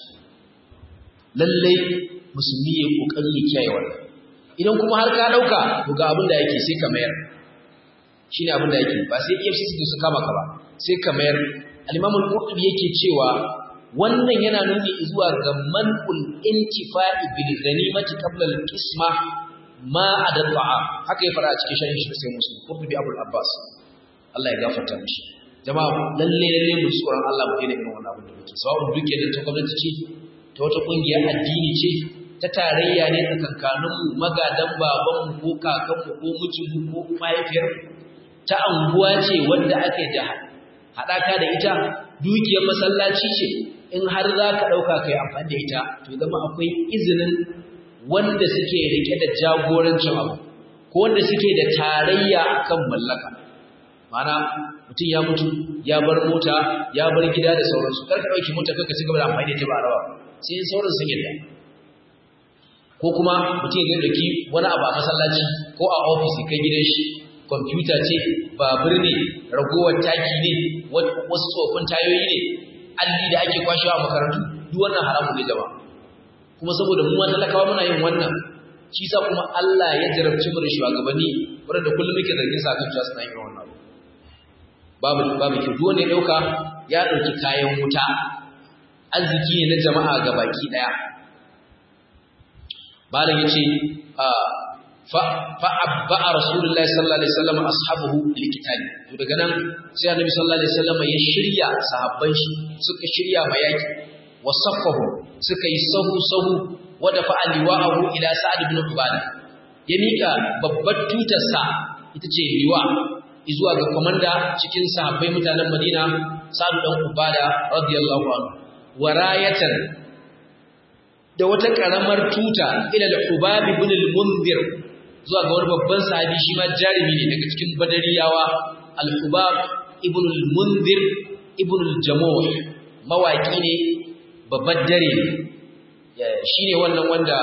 lallai musulmi ya kokari ya kiyaye wannan idan kuma har ka dauka to ga abin da yake sai ka mayar shine abin da yake ba sai EFCC su kama ka ba sai ka mayar al-Imam al-Qurtubi yake cewa wannan yana nuni zuwa ga man'ul intifa'i bil ghanimati qabla al-qisma ma adalla haka ya fara a cikin sharhin shi sai Muslim Qurtubi Abul Abbas Allah ya gafarta mishi jama'a lalle lalle mu tsoron Allah mu daina irin wannan abin da muke sawa'un duke da ta gwamnati ce ta wata kungiyar addini ce ta tarayya ne tsakankaninmu magadan babanmu ko kakanmu ko mijinmu ko mahaifiyarmu ta anguwa ce wanda ake da haɗaka da ita dukiyar masallaci ce in har za ka ɗauka kai amfani da ita to zama akwai izinin wanda suke rike da jagorancin abu ko wanda suke da tarayya akan mallaka mana mutum ya mutu ya bar mota ya bar gida da sauransu kar ka ɗauki mota kanka ci gaba da amfani da ita ba a rawa sai sauran sun yadda ko kuma mutum ya dauki wani abu a masallaci ko a ofis kai gidan shi kwamfuta ce babur ne ragowar taki ne wasu tsofin tayoyi ne alli da ake kwashewa a makarantu duk wannan haramun ne jama'a kuma saboda mu talakawa muna yin wannan shi sa kuma Allah ya jarabci mu da shugabanni wanda kullum muke zargin sa kan cewa suna yin wannan babu babu ki duk wanda ya dauka ya dauki kayan wuta arziki ne na jama'a gabaki daya malam yace fa fa abba rasulullahi sallallahu alaihi wasallam ashabuhu likitali to daga nan sai annabi sallallahu alaihi wasallam ya shirya sahabban shi suka shirya mayaki wasaffahu suka yi sahu sahu wada fa aliwa'ahu ila sa'd ibn ubadah ya mika babbar tutar sa ita ce liwa zuwa ga komanda cikin sahabbai mutanen Madina Sa'd dan Ubadah radiyallahu anhu warayatan da wata karamar tuta ila al-Ubab ibn al-Munzir zuwa ga wani babban sahabi shi ma jarimi ne daga cikin Badariyawa al-Ubab ibn al-Munzir ibn al-Jamuh mawaki ne babban dare shine wannan wanda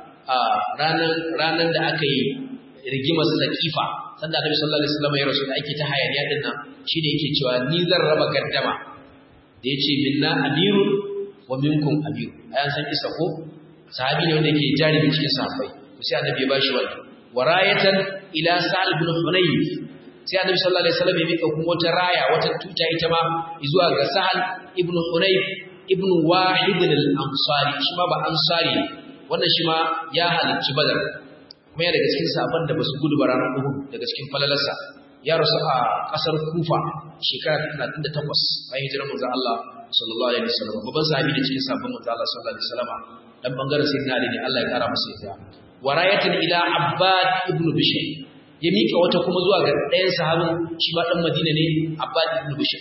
ranan ranan da aka yi rigimar Saqifa sanda Annabi sallallahu alaihi wasallam ya rasu da ake ta hayaniya din nan shine yake cewa ni zan raba gaddama da yace minna amirun wa minkum amir ayan san kisa ko sahabi ne wanda yake jarimi cikin sahabbai to sai Annabi ya bashi wannan warayatan ila Sa'd ibn Hunayf sai Annabi sallallahu alaihi wasallam ya mika kuma wata raya wata tuta ita ma zuwa ga Sa'd ibn Hunayf ibn Wahid al-Ansari shi ma ba Ansari wannan shi ma ya halarci Badar kuma yana daga cikin sahabban da basu gudu ba ranar Uhud daga cikin falalarsa ya rasu a kasar Kufa shekara 38 bayan hijirar manzon Allah sallallahu alaihi wasallam babban sahabi da cikin sahabban manzon Allah sallallahu alaihi wasallam dan bangaren sayyidina Ali ne Allah ya kara masa yarda warayatan ila Abbad ibn Bishr ya mika wata kuma zuwa ga ɗayan sahabin shi ma dan Madina ne Abbad ibn Bishr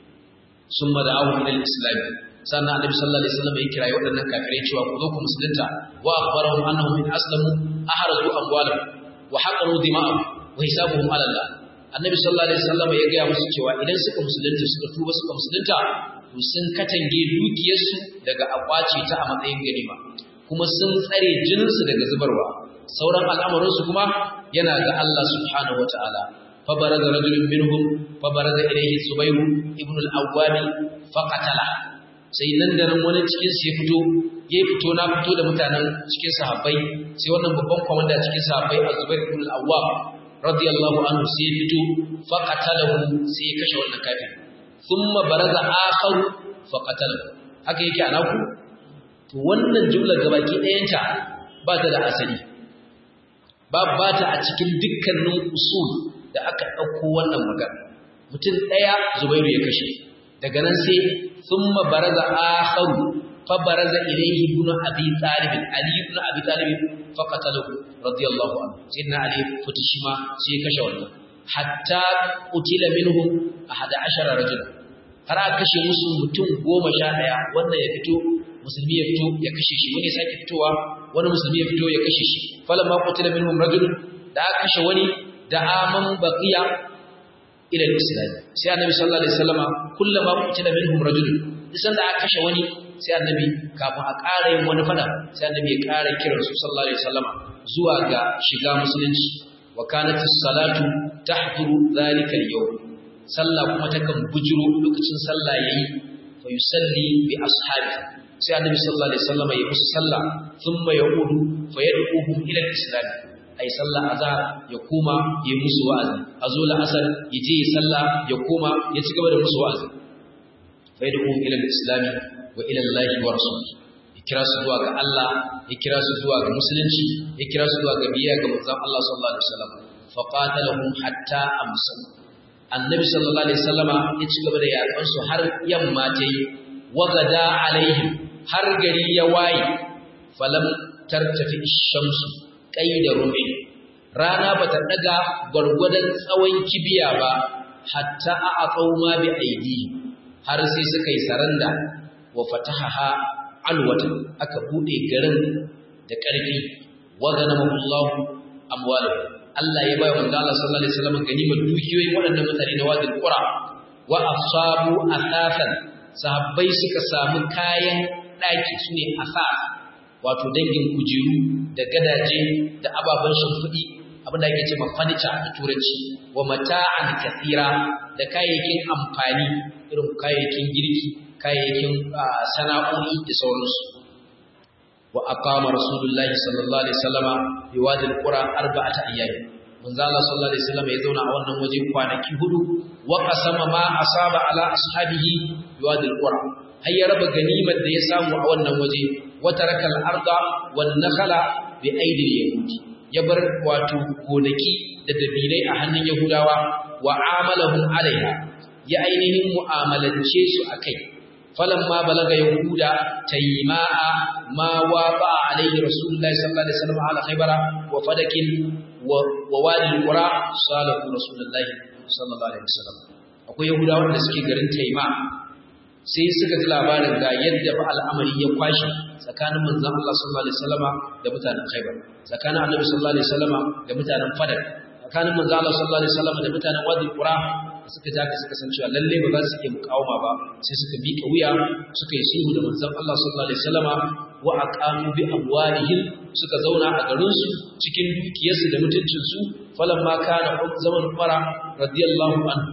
summa da'awu ila al-islam sannan annabi sallallahu alaihi wasallam ya kira waɗannan kafirai cewa ku zo ku musulunta wa akhbarahum annahum in aslamu ahrazu amwalahum wa haqaru dima'ahum wa hisabuhum ala Allah annabi sallallahu alaihi wasallam ya ga musu cewa idan suka musulunta suka tuba suka musulunta to sun katange dukiyarsu daga akwace ta a matsayin ganima kuma sun tsare jininsu daga zubarwa sauran al'amuransu kuma yana ga Allah subhanahu wataala fa baraza rajulun minhum fa baraza ilayhi subayr ibn al-awwam fa qatala sai nan da nan wani cikin su ya fito ya fito na fito da mutanen cikin sahabbai sai wannan babban komanda cikin sahabbai Az-Zubair ibn al-Awwam radiyallahu anhu sai ya fito fa qatalahu sai ya kashe wannan kafir thumma baraza akhar fa qatalahu haka yake anaku to wannan jumla gabaki ɗayanta ba ta da asali ba ba ta a cikin dukkanin usul da aka ɗauko wannan magana mutum ɗaya Zubairu ya kashe daga nan sai ثم برز آخر فبرز إليه ابن أبي طالب علي بن أبي طالب فقتله رضي الله عنه سيدنا علي فتشما سيكشف حتى قتل منهم أحد عشر رجلا har a kashe musu mutum goma sha ɗaya wannan ya fito musulmi ya fito ya kashe shi wani sake fitowa wani musulmi ya fito ya kashe shi falan ma qutila minhum rajul da aka kashe wani da aman baqiya ila al-islam sai annabi sallallahu alaihi wasallama kullama qutila minhum rajul isan da aka kashe wani sai annabi kafin a ƙara yin wani fada sai annabi ya ƙara kiran su sallallahu alaihi wasallama zuwa ga shiga musulunci wa kanat as-salatu tahduru dhalika al-yawm sallah kuma takan bujiro lokacin sallah yayi fa yusalli bi ashabi sai annabi sallallahu alaihi wasallama ya musu sallah thumma yaqudu fa yad'uhum ila al-islam ai sallah azhar ya koma ya musu wa'azi azo la'asar ya je ya sallah ya koma ya ci gaba da musu wa'azi fa yad'u ila al-islam wa ila Allah wa rasulih ya kira su zuwa ga Allah ya kira su zuwa ga musulunci ya kira su zuwa ga biyayya ga manzon Allah sallallahu alaihi wasallam fa qatalahum hatta amsa annabi sallallahu alaihi wasallama ya ci gaba da yaƙan su har yamma ta yi wagada alaihim har gari ya waye falam tartafi shamsu da rumi rana bata daga gwargwadon tsawon kibiya ba hatta a aqauma bi aidi har sai suka yi saranda wa fatahaha alwata aka bude garin da ƙarfi wa ganamullahu amwalahu Allah ya bayar manzo Allah sallallahu alaihi wasallam ganimar dukiyoyin waɗannan mutane na wadin qura wa asabu asasan sahabbai suka samu kayan daki sune asas wato dangin kujeru da gadaje da ababen shimfiɗi abinda ake ce mafanica da turanci wa mata'an kathira da kayayyakin amfani irin kayayyakin girki kayayyakin sana'o'i da sauransu wa aqama rasulullahi sallallahu alaihi wasallama bi wadi alqura arba'ata ayyam manzo Allah sallallahu alaihi wasallam ya zauna a wannan waje kwanaki hudu wa qasama ma asaba ala ashabihi bi wadi alqura har ya raba ganimar da ya samu a wannan waje wata rakal arda wan nakhala bi aidil yahudi ya bar wato gonaki da dabilai a hannun yahudawa wa amalahum alaiha ya ainihin mu'amalance su akai falamma balaga yahuda tayma'a ma waqa alaihi rasulullahi sallallahu alaihi wasallam ala khaybara wa fadakin wa wadi alqura salahu rasulullahi sallallahu alaihi wasallam akwai yahudawa da suke garin tayma sai suka ji labarin ga yadda fa al'amari ya kwashi tsakanin manzon Allah sallallahu alaihi wasallama da mutanen Khaibar tsakanin Annabi sallallahu alaihi wasallama da mutanen Fadak tsakanin manzon Allah sallallahu alaihi wasallama da mutanen Wadi Qura suka ja ka suka san cewa lalle ba za su iya mukawama ba sai suka miƙa wuya suka yi sulhu da manzon Allah sallallahu alaihi wasallama wa aqamu bi amwalihim suka zauna a garin su cikin dukiyarsu da mutuncin su falamma kana zaman Umar radiyallahu anhu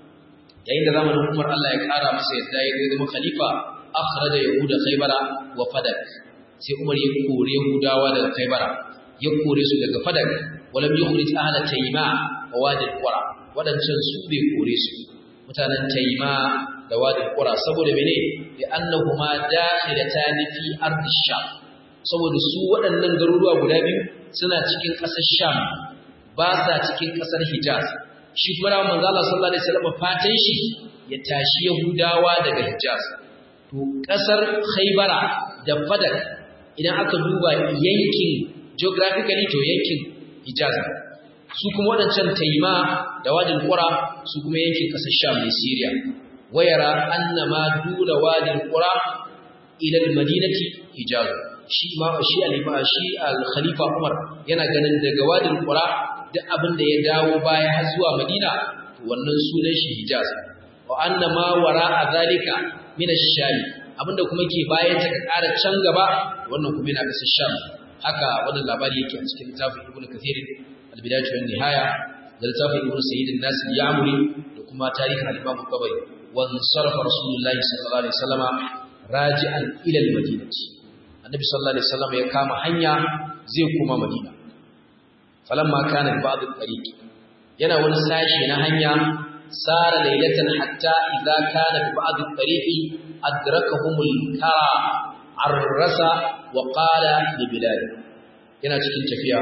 yayin da zamanin Umar Allah ya kara masa yadda ya zama khalifa akhraja yahuda khaybara wa fadak sai Umar ya kore yahudawa daga khaybara ya kore su daga fadak walam yukhrij ahla tayma wa wadi qura wadancan su bai kore su mutanen tayma da wadi qura saboda mene bi annahuma dakhilatan fi ard sham saboda su waɗannan garuruwa guda biyu suna cikin ƙasar sham ba sa cikin ƙasar hijaz shi kuma rawar manzo Allah sallallahu alaihi wasallam fatan shi ya tashi Yahudawa daga Hijaz to kasar Khaybara da Fadak idan aka duba yankin geographically to yankin Hijaz su kuma wadancan Taima da Wadin Qura su kuma yankin kasar Sham ne Syria wayara annama dura Wadin Qura ila al-Madinati Hijaz shi ma shi al shi al-Khalifa Umar yana ganin daga Wadin Qura duk abin da ya dawo baya har zuwa Madina to wannan sunan shi Hijaz wa anna ma wara'a zalika min ash-Sham abinda kuma ke bayan ta ƙara can gaba wannan kuma yana kasar Sham haka wannan labari yake a cikin littafin Ibn Kathir al-Bidayah wa nihaya da littafin Ibn Sayyid an-Nas al-Ya'muri da kuma tarihin al-Imam Tabari wa sarafa Rasulullah sallallahu alaihi wasallama raji'an ila al-Madinati Annabi sallallahu alaihi wasallam ya kama hanya zai koma Madina falamma kana ba'd al-tariq yana wani sashi na hanya sara laylatan hatta idza kana ba'd al-tariq adrakahum al-kara arrasa wa qala li bilal yana cikin tafiya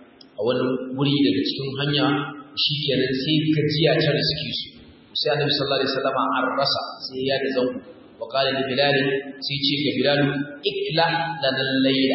a wani wuri daga cikin hanya shikenan sai gajiya ta riski su sai annabi sallallahu alaihi wasallam arrasa sai ya da zango wa qala li bilal sai ce ga bilal ikla lana layla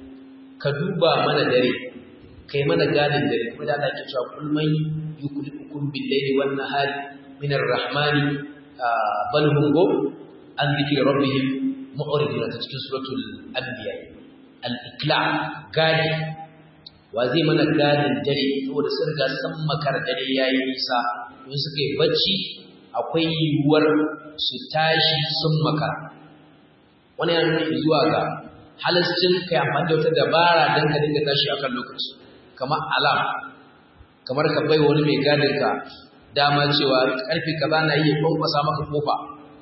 ka duba mana dare kai mana gadin dare kuma da Allah ke cewa kul man yuklifukum bil layli wan nahari min ar-rahmani bal hum go an dhikri rabbihim mu'ridun ta cikin suratul anbiya al-ikla gadi wa zai mana gadin dare saboda sun ga san makar dare yayi nisa don suka yi bacci akwai yiwuwar su tashi sun makara wani yana nuna zuwa ga halascin kai amfani da wata dabara don ka dinga tashi akan lokaci kamar alam kamar ka bai wani mai gadin ka dama cewa karfe kaza na iya kwankwasa maka kofa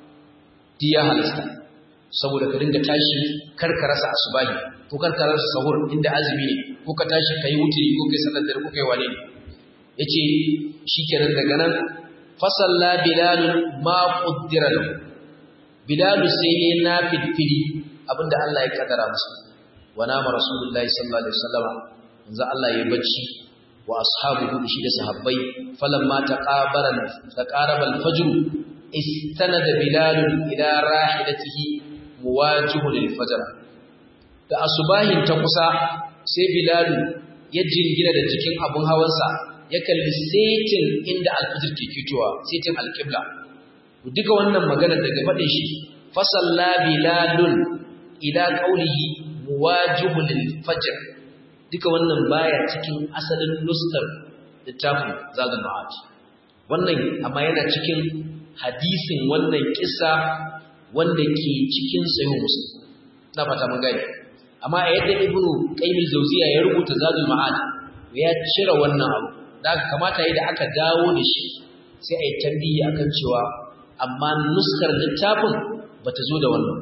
ti ya halasta saboda ka dinga tashi kar ka rasa asubahi ko kar ka rasa sahur inda azumi ne ko ka tashi kai wutiri ko kai sallar dare ko kai wane ne yace shikenan daga nan fasalla bilal ma qaddara lahu bilal sai ne na fitfili abinda Allah ya kaddara masa wa nama rasulullahi sallallahu alaihi wasallam manzo Allah ya bacci wa ashabuhu shi da sahabbai falamma taqabara taqaraba al-fajr istanada bilal ila rahilatihi muwajihun lil-fajr da asubahin ta kusa sai bilal ya jingina da cikin abun hawansa ya kalli setin inda al-fajr ke fitowa setin al-qibla duka wannan magana daga fadin shi fasalla bilalun ila qawlihi muwajihun lil-fajr duka wannan baya cikin asalin nuskar littafin zagal ma'ad wannan amma yana cikin hadisin wannan kissa wanda ke cikin sahih muslim ina fata mun gani amma a yadda ibnu qayyim al-jawziya ya rubuta zagal ma'ad ya cire wannan abu da kamata yayin da aka dawo da shi sai a yi tambayi akan cewa amma nuskar littafin bata zo da wannan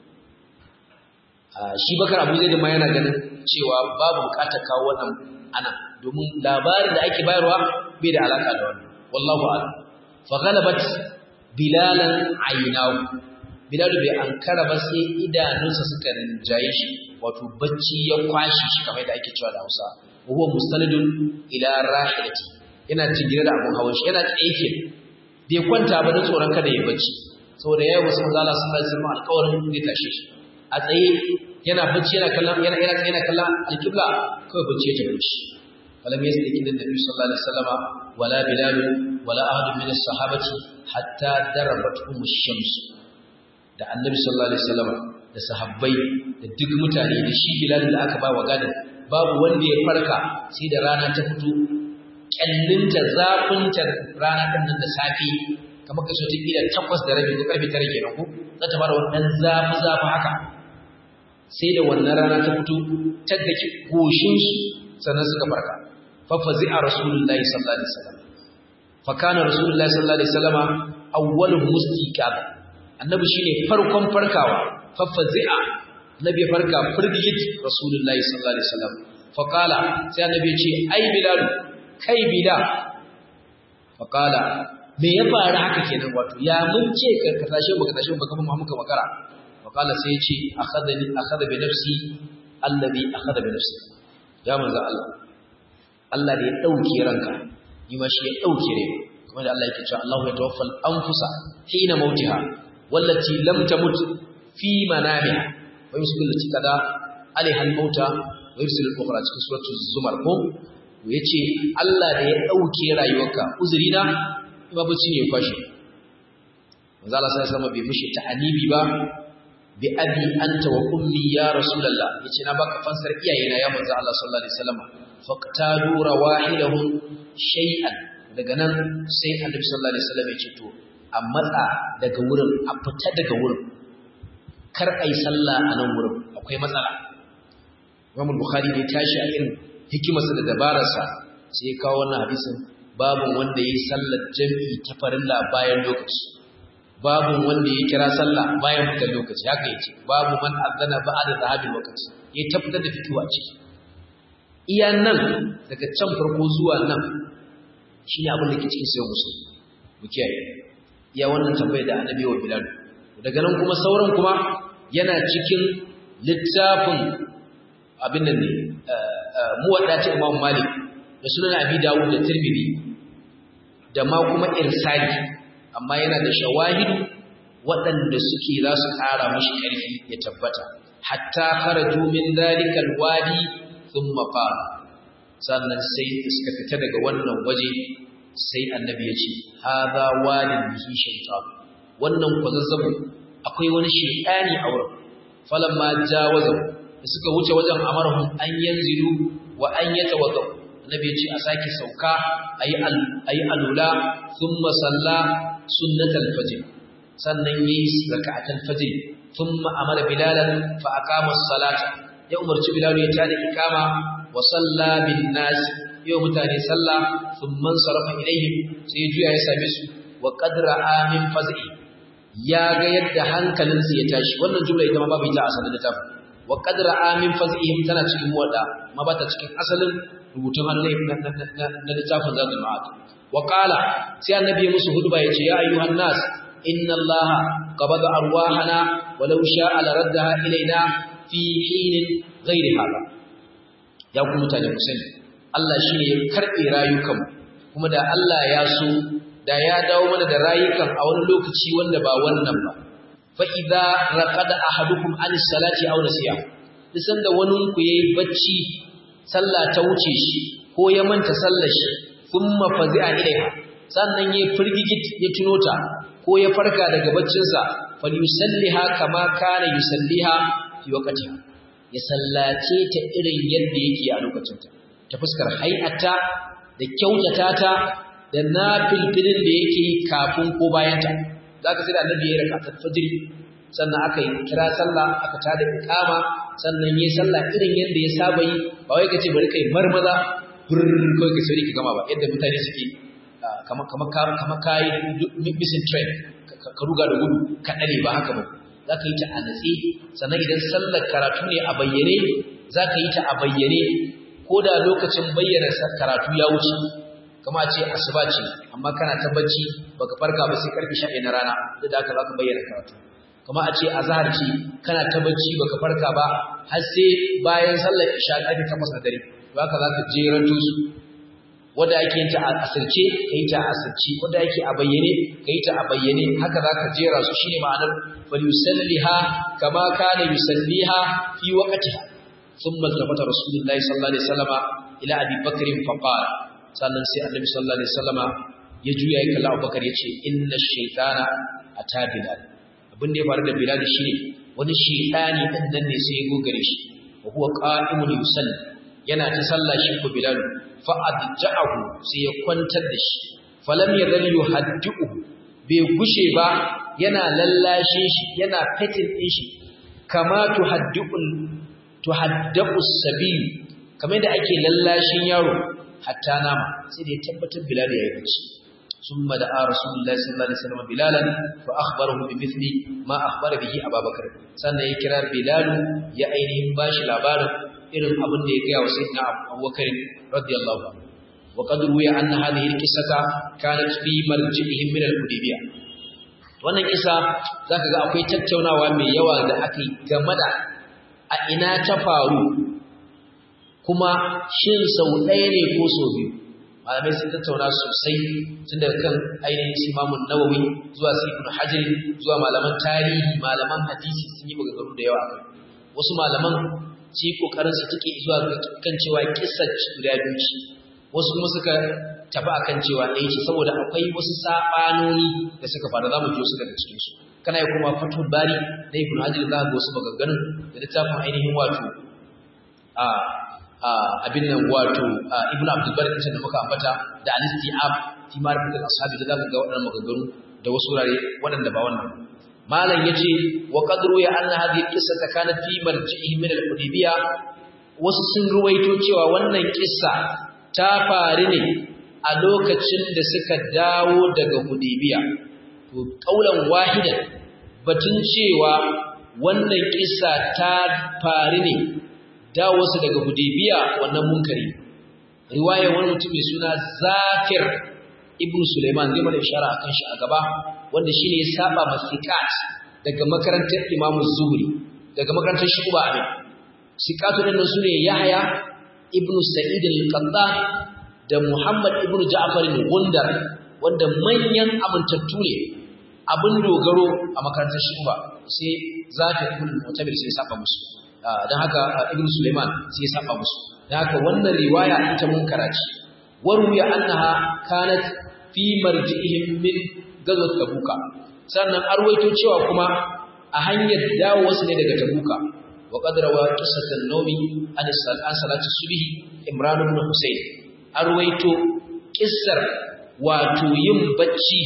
shi bakar abu zai ma yana ganin cewa babu bukatar kawo wannan ana domin labarin da ake bayarwa bai da alaka da wannan wallahu a'lam fa ghalabat bilalan aynahu bilal bai ankara ba sai idanunsa suka rinjaye shi wato bacci ya kwashi shi kamar da ake cewa da Hausa huwa musalidun ila rahilati yana tingire da abun hawan shi yana tsaye bai kwanta ba da tsoron kada ya bacci saboda yayi wasu manzo Allah sallallahu alaihi wasallam alƙawarin zai tashe shi a tsaye yana bacci yana kallon yana yana yana kallon alqibla kawai bacci ya tafi shi falam yasdiki da nabi sallallahu alaihi wasallam wala bilal wala ahad min as-sahabati hatta darabatuhum ash-shams da annabi sallallahu alaihi wasallam da sahabbai da duk mutane da shi bilal da aka ba wa gadin babu wanda ya farka sai da rana ta fito kyallinta zafinta rana ɗin nan da safe kamar kaso ta kila takwas da rabi ko karfe tara kenan ko za ta fara wannan zafi zafi haka sai da wannan rana ta fito ta daki goshin su sannan suka farka fa fazi'a rasulullahi sallallahu alaihi wasallam fa kana rasulullahi sallallahu alaihi wasallam awwalu mustiqab annabi shine farkon farkawa fa fazi'a nabi farka firgit rasulullahi sallallahu alaihi wasallam fa qala sai annabi ya ce ai bilal kai bilal fa qala me ya faru haka kenan wato ya mun ce ka tashi baka tashi baka kuma muka makara fa qala sai ya ce akhadani akhadha bi nafsi alladhi akhadha bi nafsi ya manzo Allah Allah da ya dauke ranka ni ma shi ya dauke rai kuma da Allah yake cewa Allahu ya tawaffal anfusa hina mautiha wallati lam tamut fi manamiha wa yusbilu lati kada alaiha al-mauta wa yursilu al-ukhra cikin suratul zumar ko yace Allah da ya dauke rayuwarka uzurina ba bacci ne kwashi manzo Allah sai sama bai mishi ta'anibi ba bi abi anta wa ummi ya rasulullah yace na baka fansar iyayena ya manzo Allah sallallahu alaihi wasallam faqtadu rawahilahum shay'an daga nan sai annabi sallallahu alaihi wasallam ya ce to a matsa daga wurin a fita daga wurin kar a yi sallah a nan wurin akwai matsala Imam Bukhari ne tashi a irin hikimarsa da dabararsa sai ya kawo wannan hadisin babu wanda ya yi sallar jami'i ta farilla bayan lokaci babu wanda ya kira sallah bayan fitar lokaci haka yace babu man azana ba'da zahabil lokaci ya tabbatar da fitowa ciki iya nan daga can farko zuwa nan shine abin da ke cikin sayo musu mu kiyaye iya wannan tambayar da annabi wa bilal daga nan kuma sauran kuma yana cikin littafin abin nan ne muwadda ta Imam Malik da sunan Abi Dawud da Tirmidhi da ma kuma irsali amma yana da shawahidu waɗanda suke za su ƙara mashi ƙarfi ya tabbata hatta kharaju min dalikal wadi thumma qala sannan sai suka fita daga wannan waje sai annabi ya ce hadha wadin bihi shaytan wannan kwazazzabu akwai wani shaytani a wurin falamma jawaza da suka wuce wajen amarhum an yanzilu wa an yatawaddu annabi ya ce a sake sauka ayi ayi alula thumma salla sunnatal fajr sannan yayi raka'atul fajr thumma amara bilalan fa aqama as-salata ya umarci bilal ya tada ikama wa salla bin nas yau mutane sallah thumma sarafa ilaihim sai juya ya same su wa qadra amin faz'i ya ga yadda hankalinsu ya tashi wannan jumla ita ma babu ita a asalin littafin wa qadra amin faz'ihim tana cikin muwadda ma ba ta cikin asalin rubutun hannu na littafin zadul ma'ad wa qala sai annabi musu hudba yace ya ayyuhan nas inna allaha qabada arwahana walau sha'a la raddaha ilaina fi hinin ghairi hada ya ku mutane ku sani Allah shine ya karbe rayukan kuma da Allah ya so da ya dawo mana da rayukan a wani lokaci wanda ba wannan ba fa idza raqada ahadukum an salati aw nasiya disan da wani ku yayi bacci sallah ta wuce shi ko ya manta sallar shi thumma fazi'a ilaiha sannan yayi firgigit ya tuno ta ko ya farka daga baccin sa falyusalliha kama kana yusalliha fi waqtiha ya sallace ta irin yadda yake a lokacin ta ta fuskar hay'ata da kyautata ta da nafilfilin da yake kafin ko bayan ta zaka sai da annabi ya raka ta fajr sannan aka yi kira sallah aka tada iqama sannan yayi sallah irin yadda ya saba yi ba wai kace bari kai marmaza burr kai ka sauri ki gama ba yadda mutane suke kamar kamar kamar kai missing train ka ruga da gudu ka dare ba haka ba zaka yi ta a natsi sannan idan sallar karatu ne a bayyane zaka yi ta a bayyane ko da lokacin bayyana karatu ya wuce kama ce asuba ce amma kana ta bacci baka farka ba sai karfe 11 na rana da haka zaka bayyana karatu kuma a ce azhar ce kana ta bacci baka farka ba har sai bayan sallar isha karfe 8 na dare to haka zaka jeranto su wanda ake yin ta a asirce kai ta a asirce wanda yake a bayyane kai ta a bayyane haka zaka jera su shine ma'anar falyusalliha kama kana yusalliha fi waqtiha thumma tafata rasulullahi sallallahu alaihi wasallama ila abi bakr fa qala sannan sai annabi sallallahu alaihi wasallama ya juya ya kalla abubakar yace inna shaytana ata bilal abin da ya faru da bilal shine wani shaytani din nan ne sai ya gogare shi wa huwa qa'imun yusalli yana ta sallah shi ko bilal fa adja'ahu sai ya kwantar da shi falam yadhal yuhaddi'u bai gushe ba yana lallashin shi yana fetin din shi kama tuhaddi'ul tuhaddabu sabiyu kamar da ake lallashin yaro hatta nama sai da ya tabbatar bilal ya yi bacci ثم دعا رسول الله صلى الله عليه وسلم بلالا فأخبره بمثل ما أخبر به أبا بكر سنة يكرا بلال يا أينهم باش لابار إرم أبن ديكيا وسيدنا أبو بكر رضي الله عنه وقد روي أن هذه القصة كانت في مرجعهم من الحديبية wannan kisa zaka ga akwai tattaunawa mai yawa da aka yi game da a ina ta faru kuma shin sau ɗaya ne ko sau biyu malamai sun tattauna sosai tun daga kan ainihin imamun nawawi zuwa su ibn hajar zuwa malaman tarihi malaman hadisi sun yi maganganu da yawa wasu malaman ci kokarin su take zuwa kan cewa kissar guda biyu ce wasu kuma suka tafi akan cewa ɗaya ce saboda akwai wasu saɓanoni da suka faru za mu ji wasu daga cikin su kana yi kuma fatul bari na ibn hajar za ga wasu maganganun da littafin ainihin wato a abin nan wato ibn abdul barik da muka ambata da al-istiab fi ma'rifat al-ashabi da zaka ga waɗannan maganganu da wasu wurare waɗanda ba wannan malam yace wa qadru ya anna hadhihi qissata kanat fi marji'ihi min al-hudaybiyah wasu sun ruwaito cewa wannan kissa ta faru ne a lokacin da suka dawo daga hudaybiya to kaulan wahidan batun cewa wannan kissa ta faru ne dawowarsa daga Hudaybiya wannan munkari riwaya wani mutum mai suna Zakir ibn Sulaiman zai mana ishara akan shi a gaba wanda shine ya saba masikat daga makarantar Imam Zuhri daga makarantar Shuba Amin sikatu din sune Yahya ibn Sa'id al-Qattan da Muhammad ibn Ja'far al-Gundar wanda manyan amintattu ne abin dogaro a makarantar Shuba sai Zakir ibn Mutabir sai saba musu don haka ibn Suleiman sai ya saba musu don haka wannan riwaya ita mun karaci waruya annaha kanat fi marji'ihim min gazwat tabuka sannan arwaito cewa kuma a hanyar dawo wasu ne daga tabuka wa qad rawa qissatan nawmi an an salati subhi imran ibn husayn arwaito kissar wato yin bacci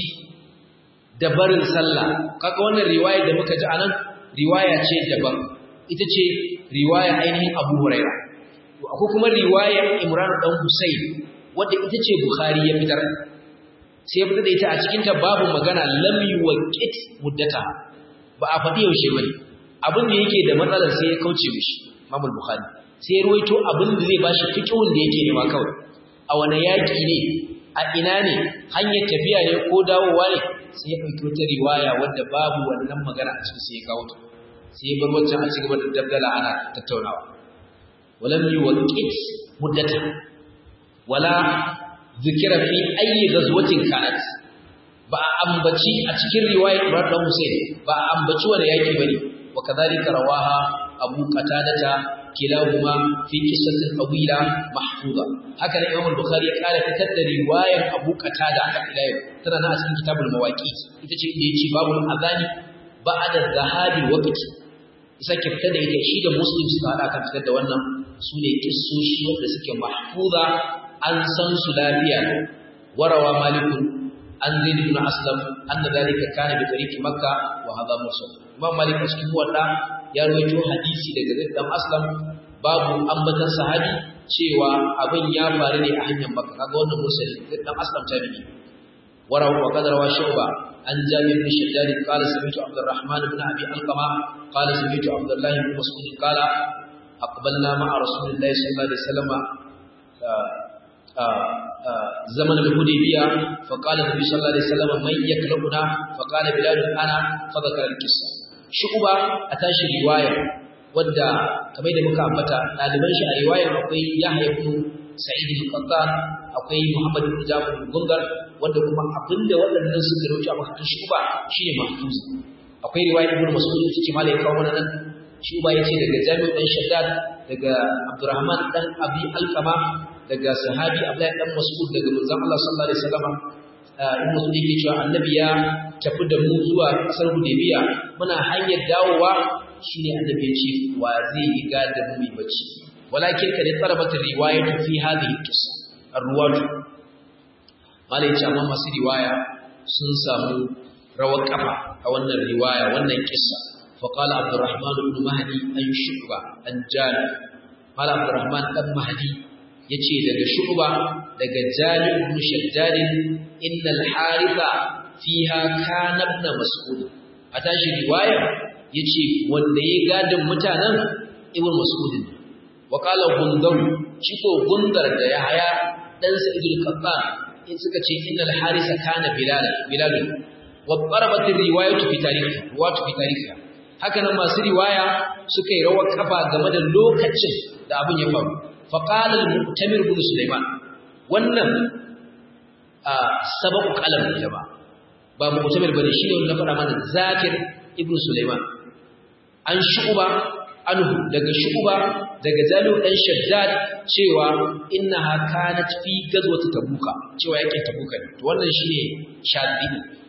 da barin sallah kaga wannan riwaya da muka ji anan riwaya ce daban ita ce riwaya ainihin Abu Huraira to akwai kuma riwaya Imran dan Husayn wanda ita ce Bukhari ya fitar sai ya fitar da ita a cikin ta babu magana lam yuwaqit muddata ba a faɗi yaushe bane abin da yake da matsalar sai ya kauce mishi Imam Bukhari sai ya ruwaito abin da zai bashi fiqhun da yake nema kawai a wani yaki ne a ina ne hanyar tafiya ne ko dawowa ne sai ya ɗauki wata riwaya wadda babu wannan magana a cikin sai ya kawo ta sai bar wancan a cigaba da dabdala ana tattaunawa walam yuwaqit muddatan wala zikira fi ayi ghazwatin kanat ba a ambaci a cikin riwayar Ibrahim dan Hussein ba a ambaci wani yaki bane wa kadhalika rawaha Abu Qatadata kilahuma fi qissatin tawila mahfuza haka ne Imam Bukhari ya kara fitar da riwayar Abu Qatada a ila tana nan a cikin kitabul mawaqit ita ce inda yace babul azani ba'da zahabi waqti sake fitar da ita shi da muslim suka hada kan fitar da wannan su ne kissoshi wanda suke mahfuza an san su lafiya warawa malikun an zaid ibn aslam anna dalika kana bi tariqi makka wa hadha mursal imam malik a cikin wanda ya rawaito hadisi daga zaid ibn aslam babu ambatan sahabi cewa abin ya faru ne a hanyar makka kaga wannan mursal zaid ibn aslam tabi'i warawa wa qadara wa shuba عن جابر بن شداد قال سمعت عبد الرحمن بن ابي القمه قال سمعت عبد الله بن مسعود قال اقبلنا مع رسول الله صلى الله عليه وسلم زمن الحديبيه فقال النبي صلى الله عليه وسلم من يكلمنا فقال بلال انا فذكر القصه shu'ba a tashi riwaya wadda kamar da muka ambata ɗaliban shi a riwayar akwai Yahya ibn Sa'id al-Qattan akwai Muhammad ibn Jabir al-Gungar wanda kuma abinda waɗannan suka rawaito a makarantar shu'ba shine mahfuz akwai riwayar Ibn Mas'ud ita ce malai kawo mana nan shu'ba yace daga Jami'u dan Shaddad daga Abdurrahman dan Abi Alqama daga sahabi Abdullah dan Mas'ud daga manzon Allah sallallahu alaihi wasallam in Mas'ud yake cewa annabi ya tafi da mu zuwa kasar Hudaybiya muna hanyar dawowa shine annabi ya ce wa zai yi gadan mu bacci walakin kad tarabat riwayatu fi hadhihi qissa ar-ruwat malai ce amma masu riwaya sun samu rawar kafa a wannan riwaya wannan kissa fa qala Abdurrahman ibn Mahdi an shuba an jali qala Abdurrahman dan Mahdi yace daga shuba daga jali ibn shaddad innal haritha fiha kana ibn mas'ud a tashi riwayar yace wanda ya gadin mutanen ibn mas'ud wa qala gundar shi ko gundar da ya haya dan sa'idul qattan in suka ce innal harisa kana bilal bilal wa darabat riwayatu fi tarihi riwayatu fi tarihi haka nan masu riwaya suka yi rawar kafa game da lokacin da abin ya faru fa qala al-mu'tamir ibn sulaiman wannan sababu qalam ne ba ba mu'tamir bane shi ne na fara mana zakir ibn sulaiman an shu'ba anhu daga shu'ba daga jalu dan shaddad cewa innaha kanat fi gazwati tabuka cewa yake tabuka ne to wannan shine shaddi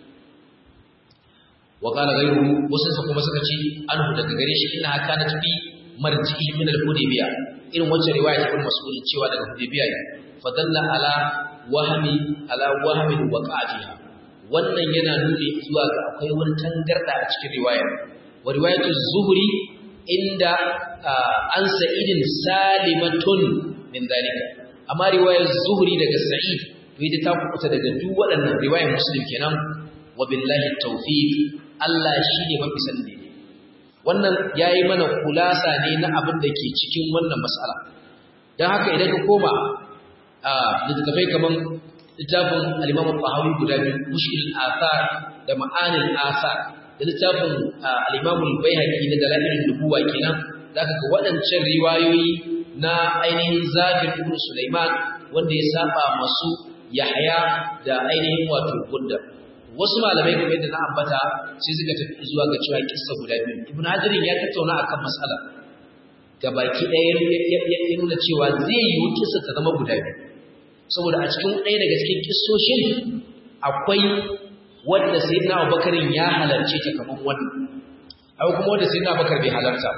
wa qala ghayruhu wasu sa kuma suka ce anhu daga gare shi innaha kanat fi marji'i min al-hudaybiyah irin wacce riwaya ta mas'ul cewa daga hudaybiyah ne fadalla ala wahmi ala wahmin waqa'atiha wannan yana nuni zuwa ga akwai wani tangarda a cikin riwayar wa riwayatu zuhri inda an sa'idin salimatun min dalika amma riwayar zuhri daga sa'id to ita ta kubuta daga duk waɗannan riwayar muslim kenan wa billahi tawfiq Allah shine mafi sani wannan yayi mana kulasa ne na abin da ke cikin wannan mas'ala dan haka idan ka koma a littafai kaman littafin al-Imam al-Tahawi guda biyu mushkil al-athar da ma'anil athar da littafin al-Imam al-Baihaqi na dalailin nubuwa kenan zaka ga waɗancan riwayoyi na ainihin Zafir ibn Sulaiman wanda ya saba masu Yahya da ainihin wato Gunda wasu malamai kamar yadda na ambata sai suka tafi zuwa ga cewa kissa guda biyu Ibn Hajar ya tattauna akan mas'ala gabaki ɗaya ya nuna cewa zai yi kissa ta zama guda biyu saboda a cikin ɗaya daga cikin kissoshin akwai wanda sayyidina Abubakar ya halarce ta kaman wannan akwai kuma wanda sayyidina Abubakar bai halarta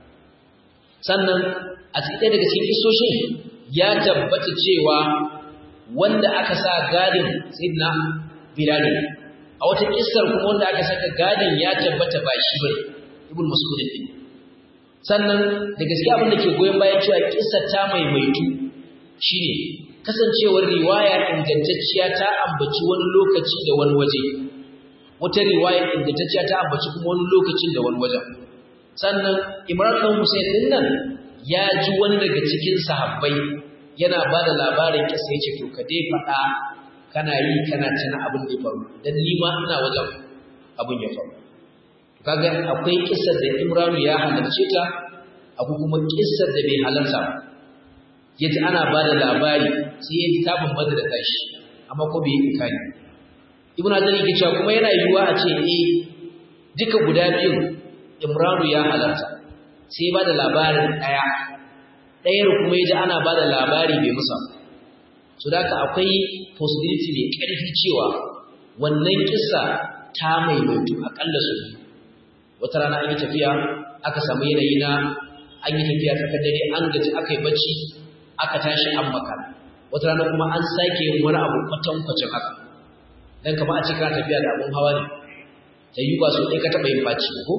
sannan a cikin ɗaya daga cikin kissoshin ya tabbata cewa wanda aka sa gadin sayyidina Bilal a wata kissar kuma wanda aka saka gadin ya tabbata ba shi bane Ibn Mas'ud din sannan da gaskiya abin da ke goyon bayan cewa kissar ta maimaitu shine kasancewar riwaya ingantacciya ta ambaci wani lokaci da wani waje wata riwaya ingantacciya ta ambaci kuma wani lokacin da wani wajen sannan Imran ɗan Hussein din nan ya ji wani daga cikin sahabbai yana ba da labarin kisa yace to ka dai faɗa kana yi kana tuna abin da ya faru dan ni ma ina wajen abin ya faru kaga akwai kissar da Imran ya halarce ta akwai kuma kissar da bai halarta ba yaji ana ba da labari sai ya ji ta bambanta da tashi amma ko bai yi ikani ibnu hajar yake cewa kuma yana yiwuwa a ce eh duka guda biyu imranu ya halarta sai ba da labarin daya ɗayar kuma yaji ana ba da labari bai musa so da haka akwai possibility mai ƙarfi cewa wannan kissa ta maimaitu akalla su wata rana an yi tafiya aka samu yanayi na an yi tafiya ta dare an gaji aka yi bacci aka tashi an makara wata rana kuma an sake yin wani abu kwatankwacin haka dan kama a cikin tafiya da abun hawa ne ta yi ba su ɗaya ka taɓa yin faci ko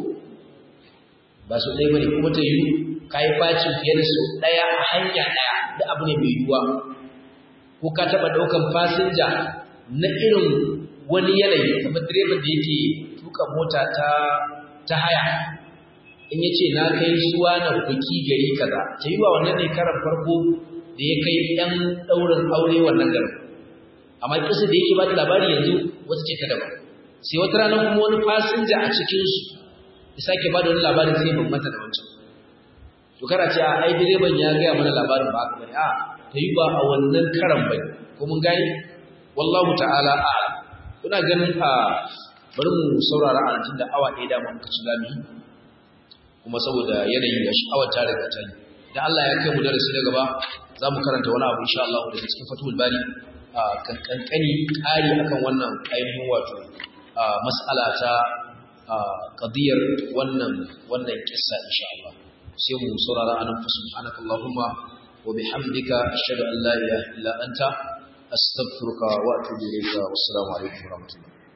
ba su ɗaya bane kuma ta yi ka yi faci fiye da su ɗaya a hanya ɗaya da abu ne mai yiwuwa ko ka taɓa ɗaukan fasinja na irin wani yanayi kamar direban da yake tuka mota ta ta haya in ya ce na kai suwa na buki gari kaza ta yi wa wannan ne karan farko da ya kai ɗan ɗaurin aure wannan garin amma kisa da yake ba da labari yanzu wata ce ta daban sai wata rana kuma wani fasinja a cikinsu ya sake ba da wani labarin sai bambanta da wancan to kana ce ai direban ya gaya mana labarin ba haka bane a ta yi ba a wannan karan bane ko mun gane wallahu ta'ala a'lam kuna ganin a bari mu saurara a tun da awa ɗaya dama muka ci zamu kuma saboda yanayi da sha'awar ta riga ta yi idan Allah ya kai mu darasi na gaba za mu karanta wani abu insha Allah daga cikin fatul bari a kankani ƙari akan wannan ainihin wato mas'ala ta qadiyar wannan wannan kissa insha Allah sai mu saurara anan fa subhanaka allahumma wa bihamdika ashhadu an la ilaha illa anta astaghfiruka wa atubu ilayka wassalamu alaikum wa rahmatullahi